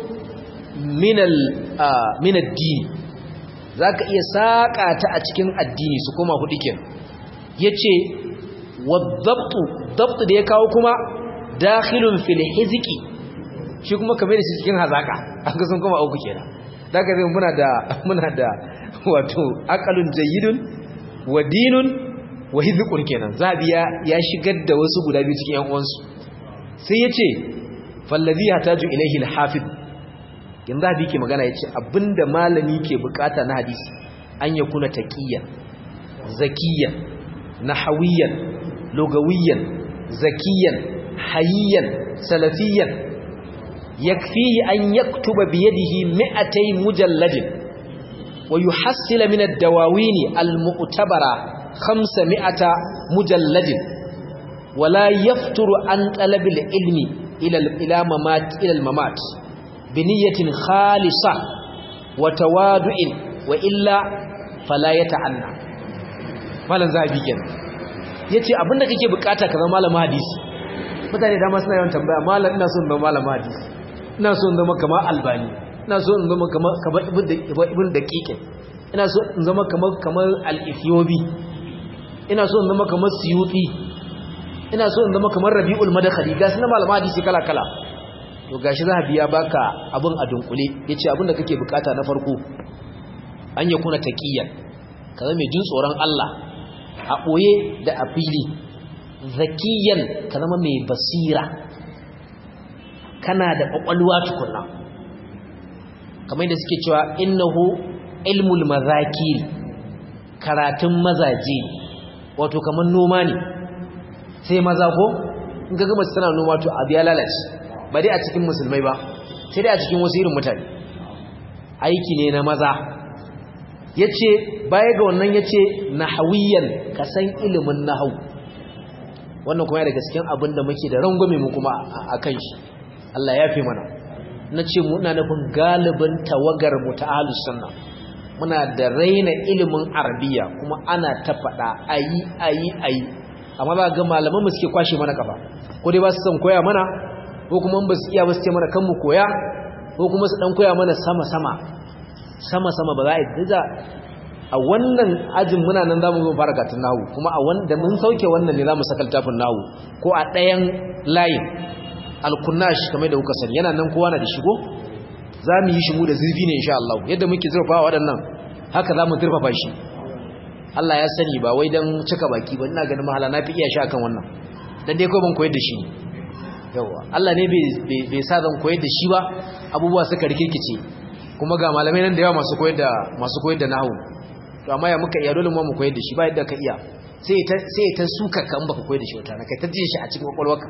minal minad din zaka iya saka ta a cikin addini su koma hudu ken yace wadabtu dabt da ya kawo kuma dakhilun fil hizqi shi kuma kamar da shi cikin hazaka an ga sun koma uku kenan daga zai muna da muna da wato aqalun jayyidun wa dinun wa hizqun kenan zabiya ya shigar da wasu guda biyu cikin yan uwansu sai yace fallazi hataju ilayhi al-hafiz yanzu abi ke magana yace abinda malami ke bukata na hadisi an ya kuna taqiyan zakiyan nahawiyan lugawiyan zakiyan hayyan salafiyan yakfihi an yaktuba bi yadihi mi'atay mujalladin wa yuhassil min ad-dawawin al-mu'tabara 500 mujalladin wala yafturu an talab al-ilmi ila ila mamat ila al-mamat بنية خالصة وتوادع وإلا فلا يتعنى malan zabi kenan yace abinda kake bukata ka zama malamin hadisi mutane dama suna yawan tambaya malam ina so in zama malamin hadisi ina so in zama kamar albani ina so in zama kamar kamar ibn daqiqin ina so in zama kamar kamar al-ethiopi ina so in zama kamar suyuti ina so in zama kamar rabiul madakhali ga sunan malamin hadisi kala kala to gashi zahabi ya baka abin a dunkule yace abin da kake bukata na farko an ya kuna taqiyan kaza mai jin tsoron Allah a boye da a fili zakiyan ka zama mai basira kana da kwakwalwa tukunna kamar da suke cewa innahu ilmul mazakir karatun mazaje wato kamar noma ne sai maza ko in ga gama tana noma to abu ya lalace ba dai a cikin musulmai ba sai dai a cikin wasu irin mutane aiki ne na maza ya ce baya ga wannan ya ce nahawiyan ka san ilimin nahau wannan kuma ya daga cikin abin da muke da rangwame mu kuma a kan shi Allah ya fi mana na ce muna nufin galibin tawagar mu ta ahlus sunna muna da raina ilimin arabiya kuma ana ta faɗa ayi ayi ayi amma ba ga malaman mu suke kwashe mana kafa ko dai ba su san koya mana ko kuma ba su iya ba su ce mana kan mu koya ko kuma su dan koya mana sama-sama sama-sama ba za a yi a wannan ajin muna nan za mu zo fara gatun nahu kuma a wanda mun sauke wannan ne za mu saka littafin nahu ko a ɗayan layin alkunnash kamar da kuka sani yana nan kowa na da shigo za mu yi shi mu da zurfi ne insha Allah yadda muke zurfa waɗannan haka za mu zurfafa shi Allah ya sani ba wai dan cika baki ba ina ganin mahala na fi iya shi akan wannan dan dai kawai ban koyar da shi ne yawa Allah ne bai sa zan koyar da shi ba abubuwa suka rikirkice kuma ga malamai nan da yawa masu koyar da masu koyar da nahwu to amma ya muka iya dole mu mu koyar da shi ba yadda ka iya sai ta sai ta suka ka in baka koyar da shi wata na kai ta jin shi a cikin kwakwalwarka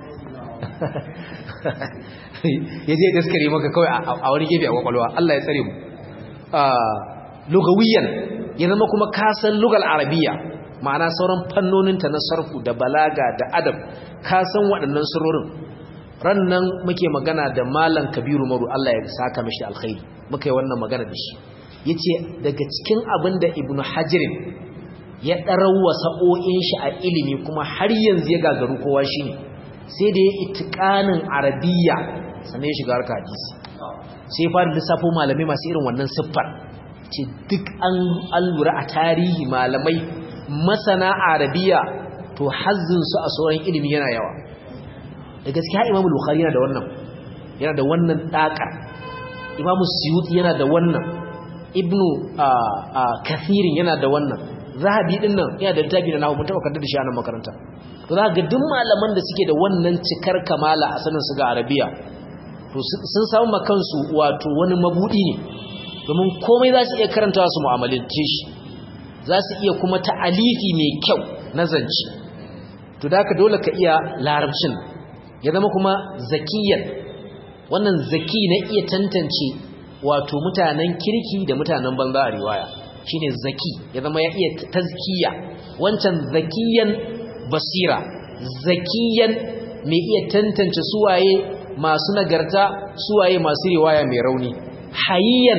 ya je daskare maka kawai a wani gefe a kwakwalwa Allah ya tsare mu lugawiyan ya zama kuma kasan lugal arabiya ma'ana sauran fannoninta na sarfu da balaga da adab kasan waɗannan surorin rannan muke magana da malam kabiru maru Allah ya saka mishi alkhairi muka yi wannan magana da shi yace daga cikin abin da ibnu hajirin ya ɗarawa sa'o'in shi a ilimi kuma har yanzu ya gagaru kowa shine sai da ya itikanin arabiya sannan ya shiga harka hadisi sai fara lissafo malamai masu irin wannan siffar ce duk an lura a tarihi malamai masana arabiya to hazzinsu a sauran ilimi yana yawa da gaskiya imamu bukhari yana da wannan yana da wannan ɗaƙar imamu suyuti yana da wannan ibnu kathirin yana da wannan zahabi din nan yana da littafi na nahu mun taɓa kaddar da shi a nan makaranta to za ga duk malaman da suke da wannan cikar kamala a sanin su ga arabiya to sun samu makansu wato wani mabudi ne domin komai za su iya karantawa su mu'amalance shi za su iya kuma ta'alifi mai kyau na zance to da ka dole ka iya larabcin ya zama kuma zakiyan wannan zaki na iya tantance wato mutanen kirki da mutanen banza a riwaya shine zaki ya zama ya iya tazkiya wancan zakiyan basira zakiyan mai iya tantance suwaye masu nagarta suwaye masu riwaya mai rauni hayiyan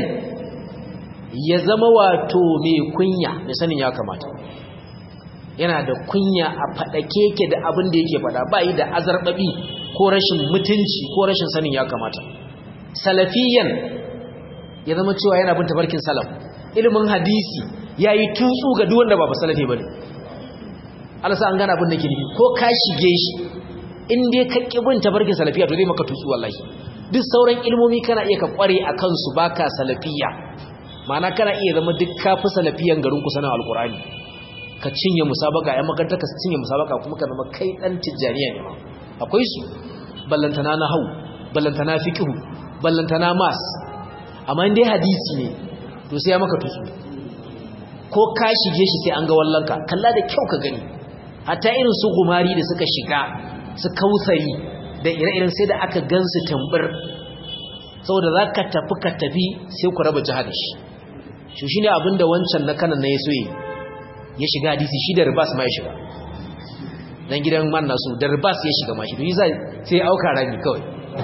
ya zama wato mai kunya mai sanin ya kamata yana da kunya a faɗake ke da abin da yake faɗa ba yi da azarɓaɓi ko rashin mutunci ko rashin sanin ya kamata salafiyan ya zama cewa yana bin tafarkin salaf ilimin hadisi ya yi tutsu ga duk wanda ba ba salafi ba ne alasa an gana abin da ke nufi ko ka shige shi in dai ka ƙi bin tafarkin salafiya to zai maka tutsu wallahi duk sauran ilmomi kana iya ka ƙware a kansu baka salafiya ma'ana kana iya zama duk kafi salafiyan garin ku sanin alkur'ani ka cinye musabaka ƴan makaranta ka cinye musabaka kuma ka zama kai dan tijjaniya ne akwai su ballantana na hau ballantana fiqhu ballantana mas amma in dai hadisi ne to sai ya maka tusu ko ka shige shi sai an ga wallanka kalla da kyau ka gani hatta irin su gumari da suka shiga su kausari da ire-iren sai da aka gansu tambur saboda za ka tafi ka tafi sai ku raba jihar shi shi shi ne abinda wancan na kanan na ya so ya shiga hadisi shi da ribas ma ya shiga dan gidan man nasu da ribas ya shiga ma shi to sai sai auka rami kawai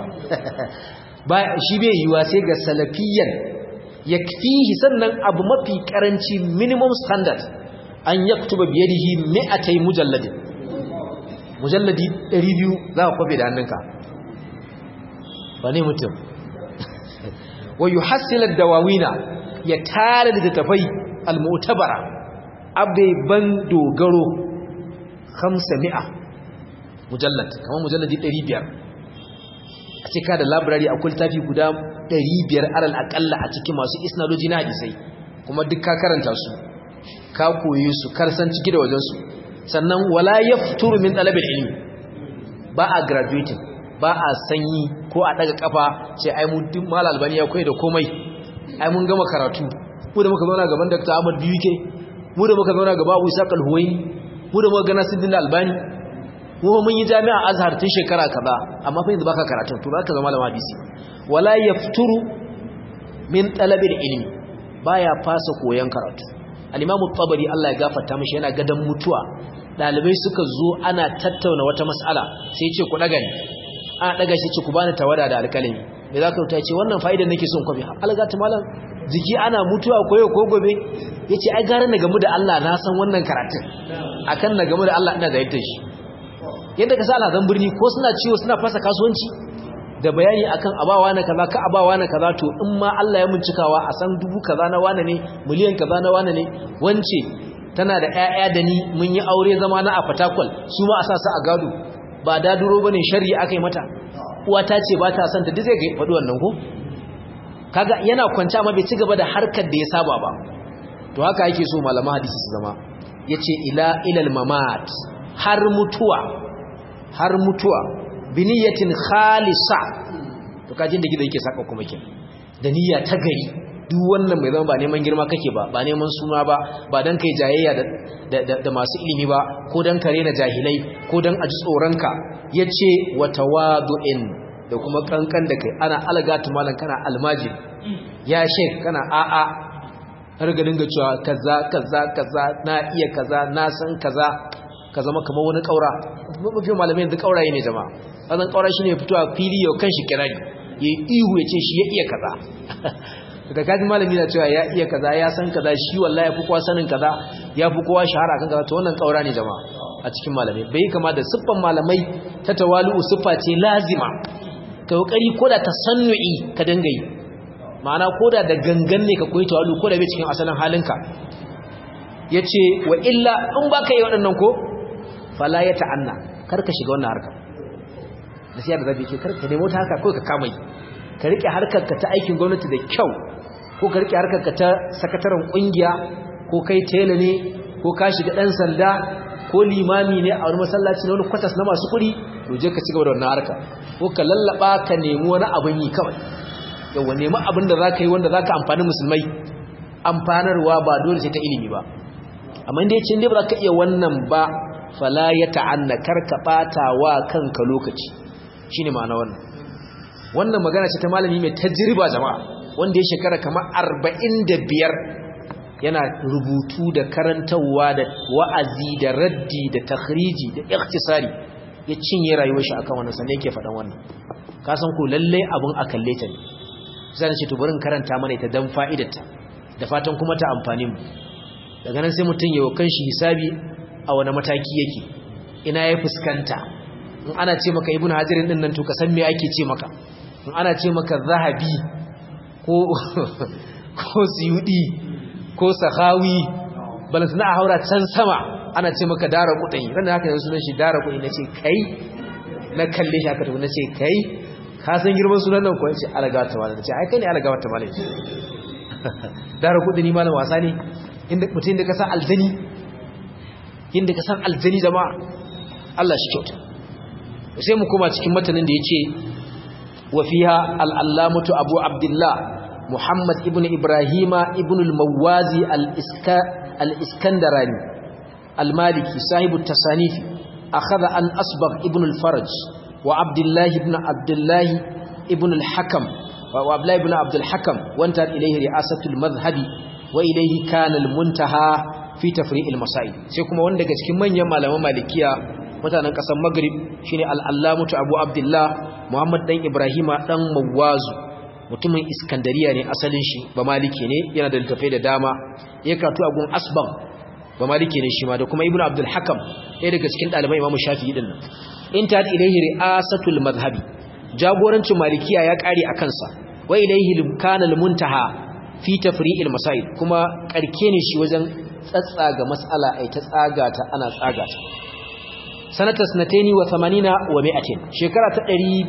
ba shi bai yiwa sai ga salafiyan yakfihi sannan abu mafi karanci minimum standard an yaktuba biyadihi mi'atay mujalladin mujalladi 200 za ka kwafe da hannunka ba ne mutum wa yuhassil ad-dawawina ya tare da tafai al-mu'tabara ban dogaro 500 mujallad kamar mujalladi 500 a cika da library akwai tafi guda 500 alal akalla a cikin masu isnadoji na hadisai kuma duk ka karanta su ka koyi su karsan ciki da wajen su sannan wala yafturu min talabil ilmi ba a graduating ba a sanyi ko a daga kafa sai ai mun duk mal albani ya koyi da komai ai mun gama karatu mu da muka zauna gaban Dr. Ahmad Biyuke mu da muka zauna gaba Abu Isa Al-Huwaini mu da muka ga Nasiruddin Albani mu mun yi jami'a Azhar tun shekara kaza amma fa yanzu baka karatu to zaka zama malama hadisi wala yafturu min talabil ilmi baya fasa koyan karatu al-Imam tabari Allah ya gafarta mishi yana gadan mutuwa dalibai suka zo ana tattauna wata mas'ala sai ya ce ku daga ni a daga shi ce ku bani tawada da alkalami me za ka rubuta ce wannan fa'idar nake son kwafi algata malam jiki ana mutuwa koyo ko gobe yace ai gara na gamu da Allah na san wannan karatun akan na gamu da Allah ina da shi yadda ka sa alhazan birni ko suna ciwo suna fasa kasuwanci da bayani akan abawa na kaza ka abawa na kaza to in ma Allah ya muncikawa a san dubu kaza na wane ne miliyan kaza na wane ne wance tana da ƴaƴa da ni mun yi aure zama na a fatakwal su ma a sa su a gado ba daduro bane sharri akai mata uwa ta ce ba ta son ta duk zai ga faɗi wannan ko kaga yana kwance amma bai ci gaba da harkar da ya saba ba to haka yake so malaman hadisi su zama yace ila ilal mamat har mutuwa har mutuwa biniyatin khalisa to kajin da gida yake saka kuma kin da niyya ta gari duk wannan mai zama ba neman girma kake ba ba neman suna ba ba dan kai jayayya da da masu ilimi ba ko dan kare na jahilai ko dan aji tsoronka yace wa tawadu'in da kuma kankan da kai ana algatu malan kana almajiri ya shek kana a'a har ga dinga cewa kaza kaza kaza na iya kaza na san kaza ka zama kamar wani kaura mafi malamai yanzu kauraye ne jama'a wannan kaura shine fitowa fili yau kanshi kirari yayi ihu ya ce shi ya iya kaza daga kaji malami na cewa ya iya kaza ya san kaza shi wallahi ya fi kowa sanin kaza ya fi kowa shahara kan kaza to wannan kaura ne jama'a a cikin malamai bai kama da siffan malamai ta tawalu siffa ce lazima ka kokari koda tasannu'i ka dinga yi ma'ana koda da gangan ne ka koyi tawadu koda bai cikin asalin halinka yace wa illa in baka yi waɗannan ko fala ya ta'anna kar ka shiga wannan harka da sai da zabi ke kar ka nemo ta haka ko ka kama yi ka rike harkar ka ta aikin gwamnati da kyau ko ka rike harkar ka ta sakataren kungiya ko kai tela ne ko ka shiga dan sanda ko limami ne a wani masallaci na wani kwatas na masu kuɗi to je ka cigaba da wannan harka ko ka lallaba ka nemi wani abin yi kawai yawa nemi abin da zaka yi wanda zaka amfani musulmai amfanarwa ba dole sai ta ilimi ba amma inda yace inda ba za ka iya wannan ba fala ya ta'anna karka bata wa kanka lokaci shine ma'ana wannan wannan magana ce ta malami mai tajriba jama'a wanda ya shekara kamar 45 yana rubutu da karantawa da wa'azi da raddi da takhriji da ikhtisari ya cinye rayuwar shi akan wannan sannan yake faɗan wannan ka san ko lalle abun a kalle ta ne zan ce to bari karanta mana ita dan fa'idarta da fatan kuma ta amfani mu daga nan sai mutum ya kan shi hisabi a wani mataki yake ina ya fuskanta in ana ce maka ibnu hajirin din nan to ka san me ake ce maka in ana ce maka zahabi ko ko siyudi ko sahawi balanta na haura can sama ana ce maka dara kudin ran da haka yanzu sunan shi dara kudin nace kai na kalle shi aka tafi nace kai ka san girman sunan nan ko yace alaga ta wala nace ai kai ne alaga ta wala dara kudin ni malam wasa ne inda mutum da ka san aljani inda ka san aljani jama'a Allah shi kyauta sai mu koma cikin matanin da yace wa fiha al-allamatu abu abdullah muhammad ibn ibrahima ibn al-mawazi al-iska al-iskandarani al-maliki sahibu at-tasanif akhadha an asbagh ibn al-faraj wa abdullah ibn abdullah ibn al-hakam wa abdullah ibn abd al-hakam wanta ilayhi ri'asatu al-madhhabi wa ilayhi kana al-muntaha fi tafri'il masail sai kuma wanda daga cikin manyan malaman malikiya mutanen kasar maghrib shine al-allamatu abu abdullah muhammad dan ibrahima dan mawazu mutumin iskandariya ne asalin shi ba maliki ne yana da littafai da dama ya karatu a gun asban ba maliki ne shi ma da kuma ibnu abdul hakam ɗaya daga cikin ɗaliban imamu shafi'i din nan in ta ilaihi ri'asatul madhhabi jagorancin malikiya ya ƙare a kansa wa ilaihi kana al-muntaha fi tafri'il masail kuma karke ne shi wajen tsatsaga mas'ala ai ta tsaga ta ana tsaga ta sanata sanataini wa 80 wa 100 shekara ta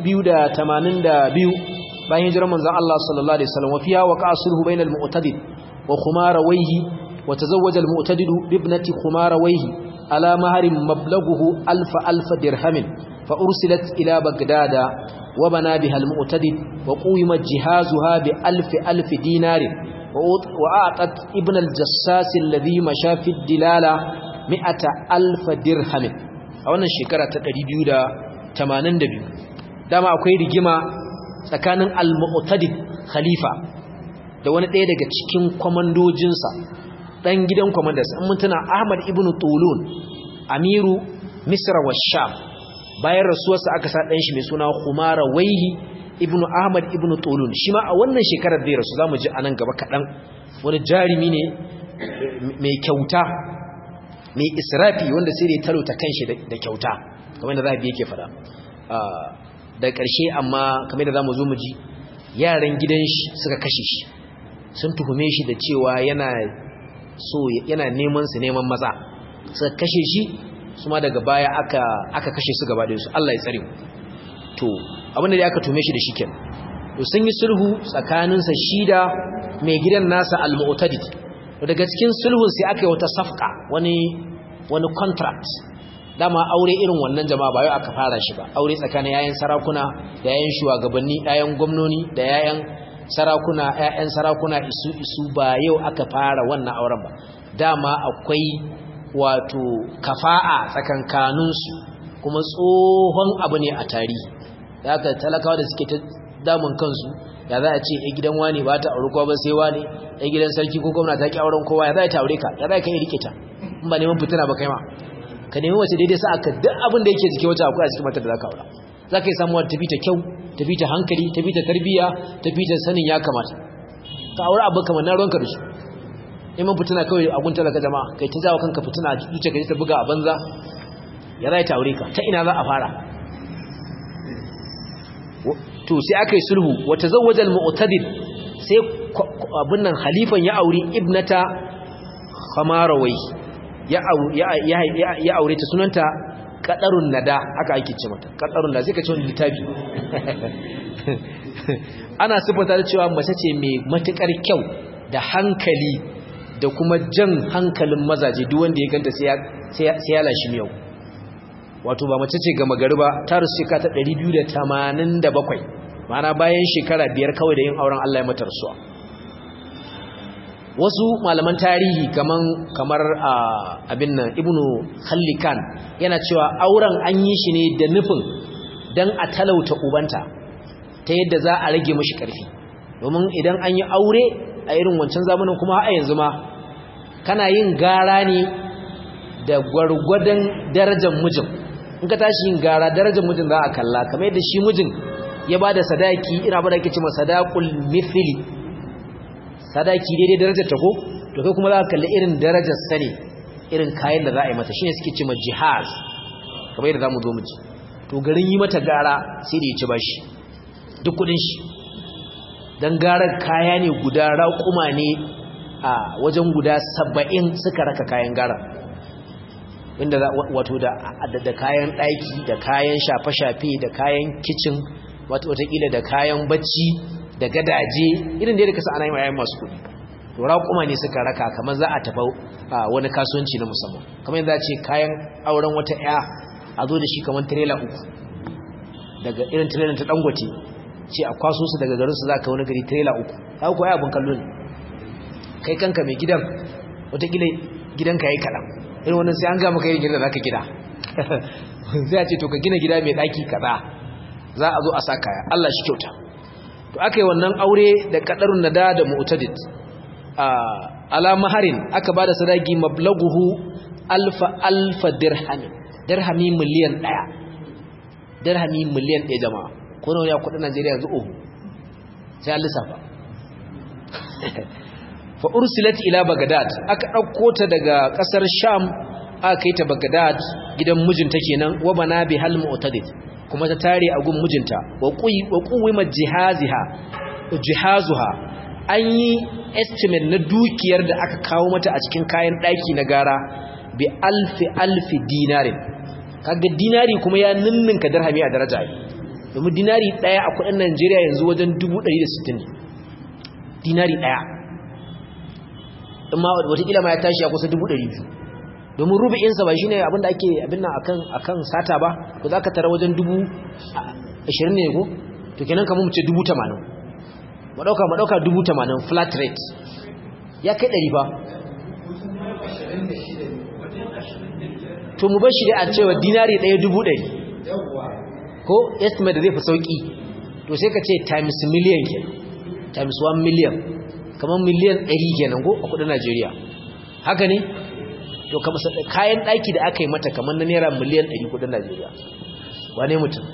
282 bayan hijirar manzon Allah sallallahu alaihi wasallam wa fiha waqa sulhu bainal mu'tadid wa khumarawayhi wa tazawwaja al mu'tadid bi ibnati khumarawayhi ala maharin mablaghuhu alf alf dirhamin fa ursilat ila bagdada wa bana biha al mu'tadid wa qima jihazuha bi alf alf dinar wa a'tat ibn al jassas alladhi masha fi dilala mi'ata alf dirhamin a wannan shekara ta 282 dama akwai rigima tsakanin al-mu'tadid khalifa da wani ɗaya daga cikin kwamandojinsa ɗan gidan kwamandarsa in mutuna ahmad ibn tulun amiru misra wa sham bayan rasuwarsa aka sa ɗan shi mai suna humara waihi ibn ahmad ibn tulun shi ma a wannan shekarar zai rasu za mu ji a nan gaba kaɗan wani jarumi ne mai kyauta mai israfi wanda sai da ya talauta kanshi da kyauta kamar da zahabi yake faɗa da ƙarshe amma kamar da za mu zo mu ji yaran gidan shi suka kashe shi sun tuhume shi da cewa yana so yana neman su neman maza suka kashe shi su ma daga baya aka aka kashe su gaba da su Allah ya tsare mu to abinda da aka tuhume shi da shi kenan to sun yi sulhu tsakaninsa shi da mai gidan nasa al-mu'tadid daga cikin sulhun sai aka yi wata safka wani wani contract dama aure irin wannan jama'a ba yau aka fara shi ba aure tsakanin yayan sarakuna da yayan shugabanni yayan gwamnoni da yayan sarakuna yayan sarakuna isu isu ba yau aka fara wannan auren ba dama akwai wato kafa'a tsakankanin su kuma tsohon abu ne a tarihi da aka talakawa da suke ta damun kansu ya za a ce ya gidan wani ba ta aure kowa ba sai wani ya gidan sarki ko gwamna ta ki auren kowa ya za ta aure ka ya za ka yi rike ta in ba neman fitina ba kai ma ka nemi wace daidai sa aka duk abin da yake jike wacce akwai a cikin matar da za ka aura za ka yi samuwa tafi ta kyau tafi ta hankali tafi ta tarbiyya tafi ta sanin ya kamata ka aure abu kamar na ruwanka da su neman fitina kawai a gunta daga jama'a kai ta jawo kanka fitina a zuciya ka ta buga a banza ya za ta aure ka ta ina za a fara to sai aka yi sulhu wata zawajal mu'tadid sai abin nan halifan ya auri ibnata khamarawai ya aure ta sunanta kadarun nada aka ake ce mata kadarun nada sai ka ce wani littafi ana sifata da cewa mace ce mai matukar kyau da hankali da kuma jan hankalin mazaje duk wanda ya ganta sai ya lashi miyau wato ba mace ce gama gari ba ta rusu shekara ta 287 ma'ana bayan shekara biyar kawai da yin auren Allah ya mata rasuwa wasu malaman tarihi kaman kamar abin nan ibnu khallikan yana cewa auren an yi shi ne da nufin dan a talauta ubanta ta yadda za a rage mashi karfi domin idan an yi aure a irin wancan zamanin kuma a yanzu ma kana yin gara ne da gwargwadon darajar mijin in ka tashi yin gara darajar mijin za a kalla kamar yadda shi mijin ya ba da sadaki ina ba da ake cima sadakul mithili sadaki daidai darajar ta ko to kai kuma za ka kalli irin darajar sa ne irin kayan da za a yi mata shine suke cima jihaz kamar yadda za mu zo mu ji to garin yi mata gara sai da ya ci bashi duk kudin shi don garar kaya ne guda raƙuma ne a wajen guda saba'in suka raka kayan gara inda wato da kayan ɗaki da kayan shafe-shafe da kayan kicin watakila da kayan bacci da gadaje irin da ya kasa ana yi mayayin masu kudi to raƙuma ne suka raka kamar za a tafa wani kasuwanci na musamman kamar yadda ce kayan auren wata 'ya a zo da shi kamar tirela uku daga irin tirelan ta dangote ce a kwaso su daga garinsu za ka wani gari trailer uku haka kuwa abin kallo ne kai kanka mai gidan watakila gidanka ya yi kaɗan irin wannan sai an gama kai gida za ka gida sai a ce to ka gina gida mai ɗaki kaza za a zo a sa kaya Allah shi kyauta to aka yi wannan aure da kadarun nada da mu'tadid a ala maharin aka ba da sadaki mablaguhu alfa alfa dirhami dirhami miliyan ɗaya dirhami miliyan ɗaya jama'a ko nawa ne a kudin Najeriya yanzu ohu sai an lissafa fa ursilat ila Baghdad aka dauko ta daga kasar Sham aka kai ta Baghdad gidan mijinta kenan wa bana bi hal mu'tadid kuma ta tare a gun mijinta wa quyi wa quwima jihaziha jihazuha an yi estimate na dukiyar da aka kawo mata a cikin kayan daki na gara bi alfi alfi dinarin kaga dinari kuma ya ninninka dirhami a daraja domin dinari daya a kudin Najeriya yanzu wajen 160 dinari daya amma watakila ma ya tashi a kusa 200 domin rubu'insa ba shine abinda ake abinna akan akan sata ba to zaka tara wajen 20 ne ko to kenan kamar mu ce 80 mu dauka mu dauka 80 flat rate ya kai 100 ba to mu bar shi da a cewa dinari 100 ko estimate da zai fi sauki to sai ka ce times million ke times 1 million kamar miliyan 100 kenan ko a kudin Najeriya haka ne to kamar kayan daki da aka yi mata kamar na naira miliyan 100 kudin Najeriya wane mutum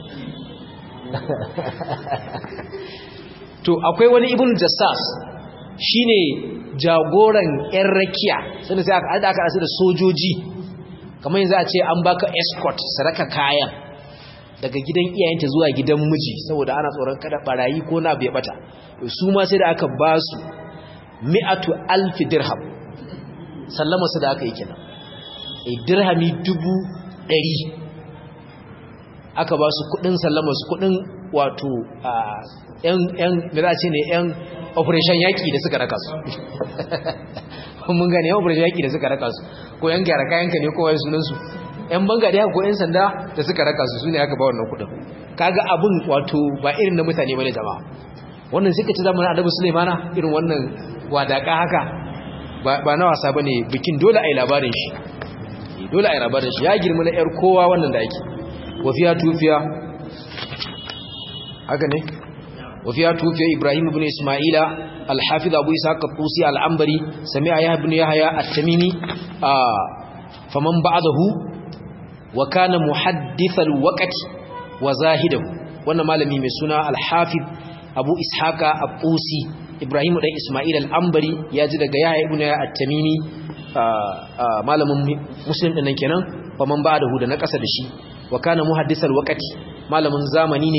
to akwai wani ibn jassas shine jagoran yan rakiya sai sai aka aka asu da sojoji kamar yanzu a ce an baka escort saraka kayan daga gidan iyayenta zuwa gidan miji saboda ana tsoron kada barayi ko na bai bata su ma sai da aka ba su mi'atu alfi dirham sallama su da aka yi kenan a dirhami dubu ɗari aka ba su kudin sallama su kudin wato yan da za a ce ne yan operation yaƙi da suka raka su mun gane yan operation yaƙi da suka raka su ko yan gyara kayanka ne kowai sunansu yan banga da ko yan sanda da suka raka su su ne aka ba wannan kudin kaga abin wato ba irin na mutane bane jama'a wannan suka ci zamanin annabi Sulaimana irin wannan wadaka haka ba na wasa bane bikin dole ai labarin shi dole ai labarin shi ya girma na yar kowa wannan da yake wafiya tufiya haka ne wafiya tufiya Ibrahim ibn Isma'ila al-Hafiz Abu Isa al-Qusi al-Ambari sami'a Yahya ibn Yahya at-Tamimi faman ba'dahu wa kana muhaddithal waqti wa zahidahu wannan malami mai suna al-Hafiz Abu Ishaqa Abusi Ibrahim dan Isma'il al-Ambari ya ji daga Yahya ibn at-Tamimi malamin Muslim din nan kenan fa man ba'dahu da na kasa da shi wa kana muhaddisal waqti malamin zamani ne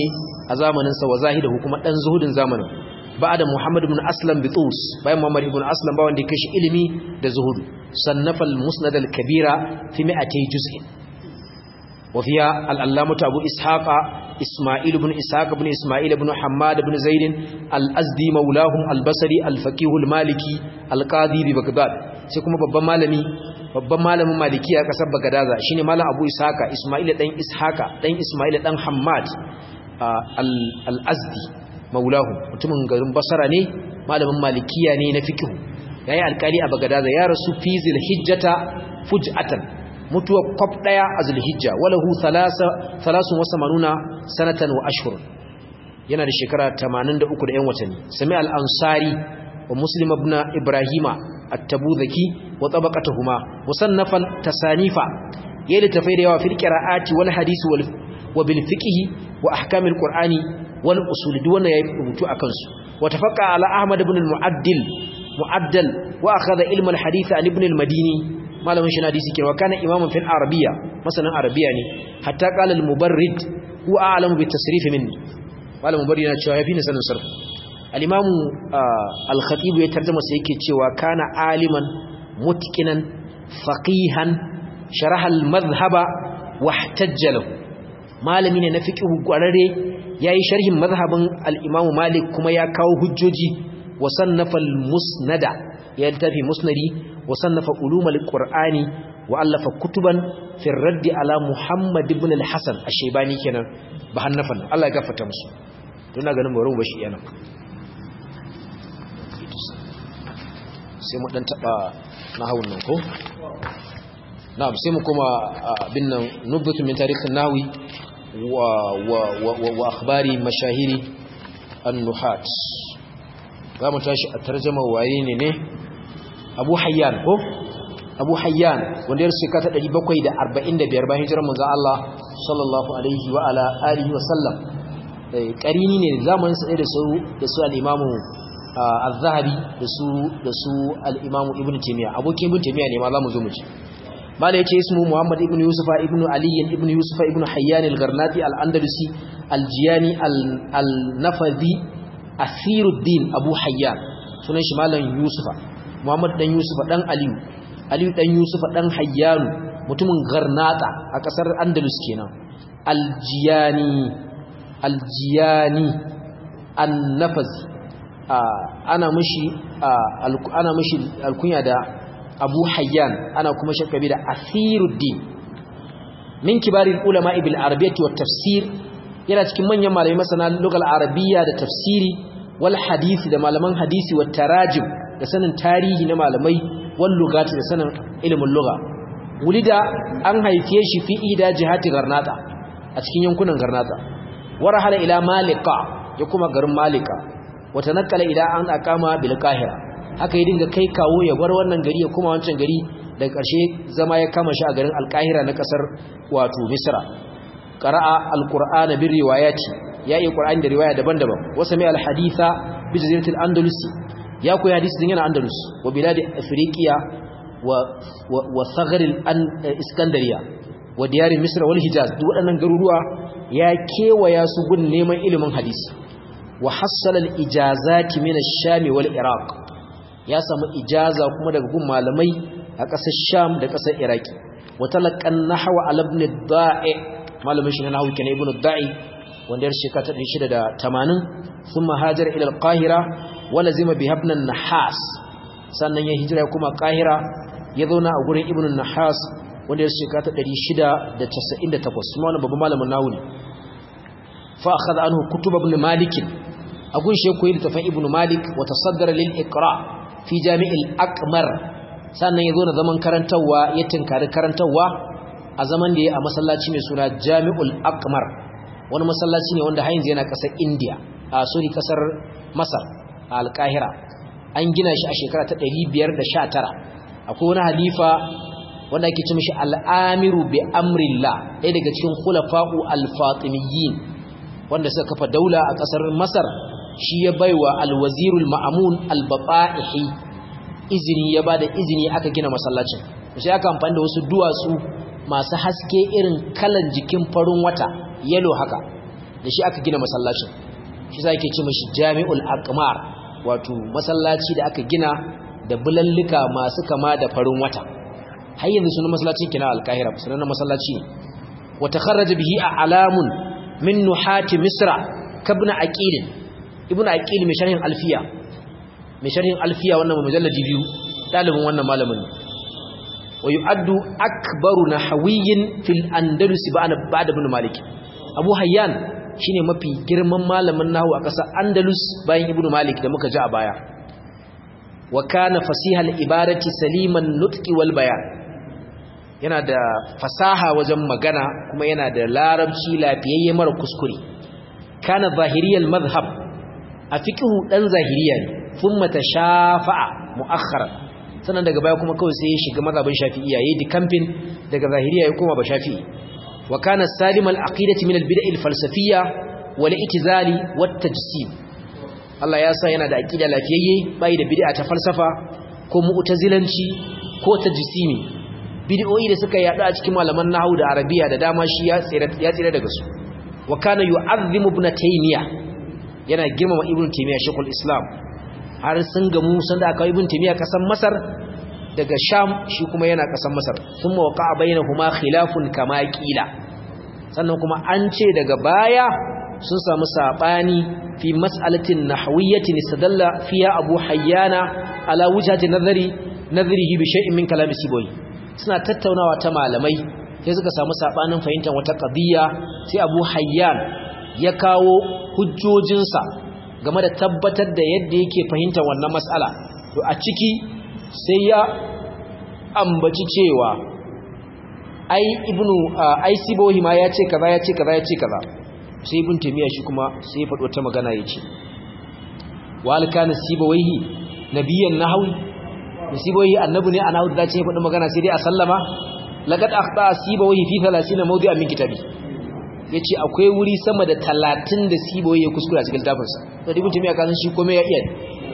a zamanin sa wa zahidahu kuma dan zuhudin zamanin ba'da Muhammad ibn Aslam bitus bayan Muhammad ibn Aslam ba wanda ya kashi ilimi da zuhudu sannafa al-musnad al-kabira fi 200 juz'in wa fiha al-allamah Abu Ishaq Isma'il ibn Ishaq ibn Isma'il ibn Hammad ibn Zaid al-Azdi maulahum al-Basri al-faqih al-Maliki al-Qadi bi Baghdad sai kuma babban malami babban malamin maliki a kasar bagadaza shine malam abu ishaka isma'ila dan ishaka dan isma'ila dan hammad al-azdi maulahu mutumin garin basara ne malamin malikiya ne na fiqh yayi alkali a bagadaza ya rasu fi zilhijjata fuj'atan mutuwa kwaf daya a zulhijja walahu thalasa thalasun wa samanuna sanatan wa ashhur yana da shekara 83 da yan watanni sami al-ansari wa muslim ibn ibrahima at-tabuzaki wa tabaqatuhuma musannafan tasanifa yayin da tafai da yawa fil qira'ati wal hadisi wal wa bil fiqh wa ahkam al-qur'ani wal usul duk wannan yayi rubutu akan su wa tafaqqa ala ahmad ibn al-mu'addil mu'addal wa akhadha ilm al-hadith an ibn al-madini malamin shi hadisi kenan kana imaman fil arabiyya masanan arabiyya ne hatta qala al-mubarrid huwa a'lamu bit tasrif minni malamin mubarrid yana cewa yafi ni sanin sarf al-imam al-khatib ya tarjuma sai yake cewa kana aliman mutqinan faqihan sharaha al-madhhaba wahtajja lahu malami ne na fiqh gwarare yayi sharhin madhhabin al-imam malik kuma ya kawo hujjoji wa sannafa al-musnada ya tafi musnadi wa sannafa ulum al-qur'ani wa allafa kutuban fi ar-radd ala muhammad ibn al-hasan ash-shaybani kenan ba hannafan Allah ya gafarta musu to ina ganin bari mu bashi yana sai mu dan taba nahawun nan ko na'am sai mu kuma bin nan nubatu min tarihin nawi wa wa wa wa akhbari mashahiri an-nuhat zamu tashi a tarjuma waye ne ne Abu Hayyan ko Abu Hayyan wanda ya shekara ta 745 bayan hijirar manzo Allah sallallahu alaihi wa ala alihi wa sallam karini ne zamanin sa da su da su al-imamu az-zahabi da su da su al-imamu ibn taymiya abokin ibn taymiya ne ma zamu zo mu ji mala yace ismu muhammad ibn yusufa ibn ali ibn yusufa ibn hayyan al-garnati al-andalusi al-jiyani al-nafadi asiruddin abu hayyan sunan shi malam yusufa muhammad dan yusufa dan aliyu aliyu dan yusufa dan hayyan mutumin garnata a kasar andalus kenan al-jiyani al-jiyani an-nafazi ana mishi ana mishi alkunya da Abu Hayyan ana kuma shakabi da Asiruddin min kibarin ulama bil arabiyyati wat tafsir yana cikin manyan malamai masana lugal arabiyya da tafsiri wal hadisi da malaman hadisi wat tarajim da sanin tarihi na malamai wal lugati da sanin ilimin lugha wulida an haife shi fi ida jihati garnata a cikin yankunan garnata warahala ila malika ya kuma garin malika wata nakala idan an akama bil qahira haka yi dinga kai kawo ya bar wannan gari ya kuma wancan gari daga ƙarshe zama ya kama shi a garin alqahira na kasar wato misra qara'a alqur'ana bir riwayati ya yi qur'ani da riwaya daban-daban wasa mai alhaditha bi jaziratil andalusi ya koyi hadisi din yana andalus wa biladi afriqiya wa wa saghar iskandariya wa diyar misra wal hijaz duk waɗannan garuruwa ya kewaya su gun neman ilimin hadisi wa hassala al-ijazati min ash-sham wal iraq ya samu ijaza kuma daga gun malamai a ƙasar sham da ƙasar iraki wa talaqqan nahwa al ibn ad-da'i malamin shi na nahwu kenan ibn ad-da'i wanda ya shekara ta 680 thumma hajara ila al-qahira wa lazima bi ibn an-nahas sannan ya hijira kuma qahira ya zauna a gurin ibn an-nahas wanda ya shekara ta 698 kuma wannan babban malamin nahwu ne fa akhadha anhu kutub ibn malik agun shi koyi littafin ibn malik wa tasaddara lil iqra fi jami'il aqmar sannan yazo na zaman karantawa ya tinkari karantawa a zaman da ya a masallaci mai suna jami'ul aqmar wani masallaci ne wanda hayin yana kasar india a sorry kasar masar a alkahira an gina shi a shekara ta 519 akwai wani halifa wanda ake ce mishi al'amiru bi amrillah ɗaya daga cikin khulafa'u al-fatimiyyin wanda suka kafa daula a kasar masar shi ya baiwa alwazirul ma'amun albata'ihi izini ya bada izini aka gina masallacin sai aka amfani da wasu duwatsu masu haske irin kalan jikin farin wata yellow haka da shi aka gina masallacin shi za ke ce mashi jami'ul aqmar wato masallaci da aka gina da bulallika masu kama da farin wata har yanzu sunan masallacin kina alkahira sunan masallaci ne wa takharraja bihi a'lamun min nuhati misra kabna aqil ibnu aqil mai sharhin alfiya mai sharhin alfiya wannan mujalladi biyu dalibin wannan malamin wa yu'addu akbaru nahawiyyin fil andalus ba'da ibn malik abu hayyan shine mafi girman malamin nahwu a ƙasar andalus bayan ibn malik da muka ji a baya wa kana fasihal ibadati saliman nutqi wal bayan yana da fasaha wajen magana kuma yana da larabci lafiyayye mara kuskure kana zahiriyal madhhab a fiqhu dan zahiriya ne thumma tashafa'a mu'akhkharan sannan daga baya kuma kawai sai ya shiga mazhabin shafi'iyya yayi dikamfin daga zahiriya ya koma ba shafi'i wa kana salimal aqidati min al-bid'ah al-falsafiyya wal itizali wat tajsim Allah ya sa yana da aqida lafiyayye bai da bid'a ta falsafa ko mu'tazilanci ko tajsimi bid'o'i da suka yadu a cikin malaman nahwu da arabiya da dama shi ya tsira ya tsira daga su wa kana yu'azzimu ibn taymiya yana girmama ibn taymiya shaykhul islam har sun gamu sanda aka ibn taymiya kasan masar daga sham shi kuma yana kasan masar thumma waqa'a bainahuma khilafun kama qila sannan kuma an ce daga baya sun samu sabani fi mas'alatin nahwiyyatin istadalla fiha abu hayyana ala wujhati nazari nazarihi bi shay'in min kalam siboyi suna tattaunawa ta malamai sai suka samu sabanin fahimtar wata qadiyya sai abu hayyan ya kawo hujjojinsa game da tabbatar da yadda yake fahimtar wannan mas'ala to a ciki sai ya ambaci cewa ai ibnu ai sibohi ma ya ce kaza ya ce kaza ya ce kaza sai ibn tamiya shi kuma sai ya faɗo ta magana ya ce wal kana sibohi nabiyan nahwi sibohi annabi ne a nahwi da ce ya faɗo magana sai dai a sallama laqad akhta sibohi fi 30 mawdi'an min kitabi yace akwai wuri sama da 30 da sibohi ya kuskura cikin tafinsa to ibn tamiya kan shi komai ya iya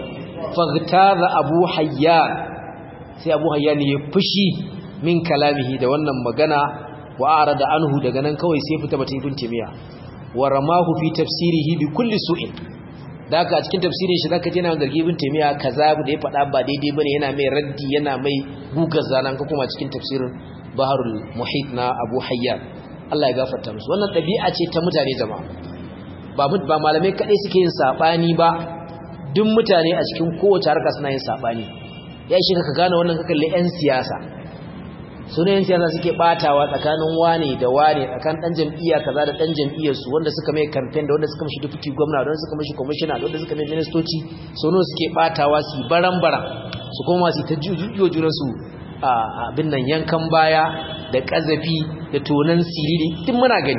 faghtaza abu hayyan sai abu hayyan ya fushi min kalamihi da wannan magana wa arada anhu daga nan kawai sai fita bata ibn timiya wa ramahu fi tafsirihi bi kulli su'in daga a cikin tafsirin shi zaka je na zargi ibn timiya kaza da ya faɗa ba daidai bane yana mai raddi yana mai gugar zanan ka kuma cikin tafsirin baharul muhit na abu hayyan Allah ya gafarta musu wannan ɗabi'a ce ta mutane jama'a ba ba malamai kadai suke yin sabani ba duk mutane a cikin kowace harka suna yin sabani ya shi ka gane wannan ka kalle yan siyasa sunayen siyasa suke batawa tsakanin wane da wane tsakanin dan jam'iyya kaza da dan jam'iyyar su wanda suka mai campaign da wanda suka mishi deputy governor da wanda suka mishi commissioner da wanda suka mai ministoci sono suke batawa su baran-baran su koma su ta jujuyo juran su abin nan yankan baya da kazafi da tonan siriri duk muna gani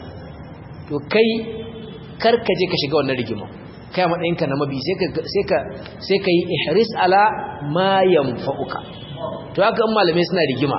to kai karka je ka shiga wannan rigima kai matsayinka na mabi sai ka sai ka sai ka yi ihris ala ma yanfa'uka to haka in malamai suna rigima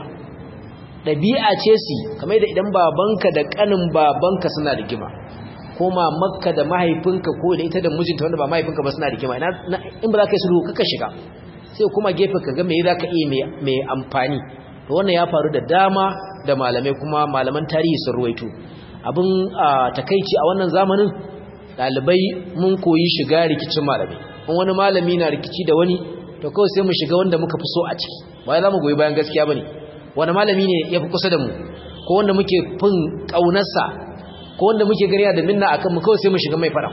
ɗabi'a ce su kamar da idan babanka da ƙanin babanka suna rigima ko mamakka da mahaifinka ko da ita da mijinta wanda ba mahaifinka ba suna rigima in ba za ka yi sulhu kaka shiga sai kuma gefe ka ga me za ka iya mai amfani to wannan ya faru da dama da malamai kuma malaman tarihi sun ruwaito abin takaici a wannan zamanin ɗalibai mun koyi shiga rikicin malamai in wani malami na rikici da wani to kawai sai mu shiga wanda muka fi so a ciki ba za mu goyi bayan gaskiya ba ne wani malami ne ya fi kusa da mu ko wanda muke fin ƙaunarsa ko wanda muke gariya da minna akan mu kawai sai mu shiga mai faɗa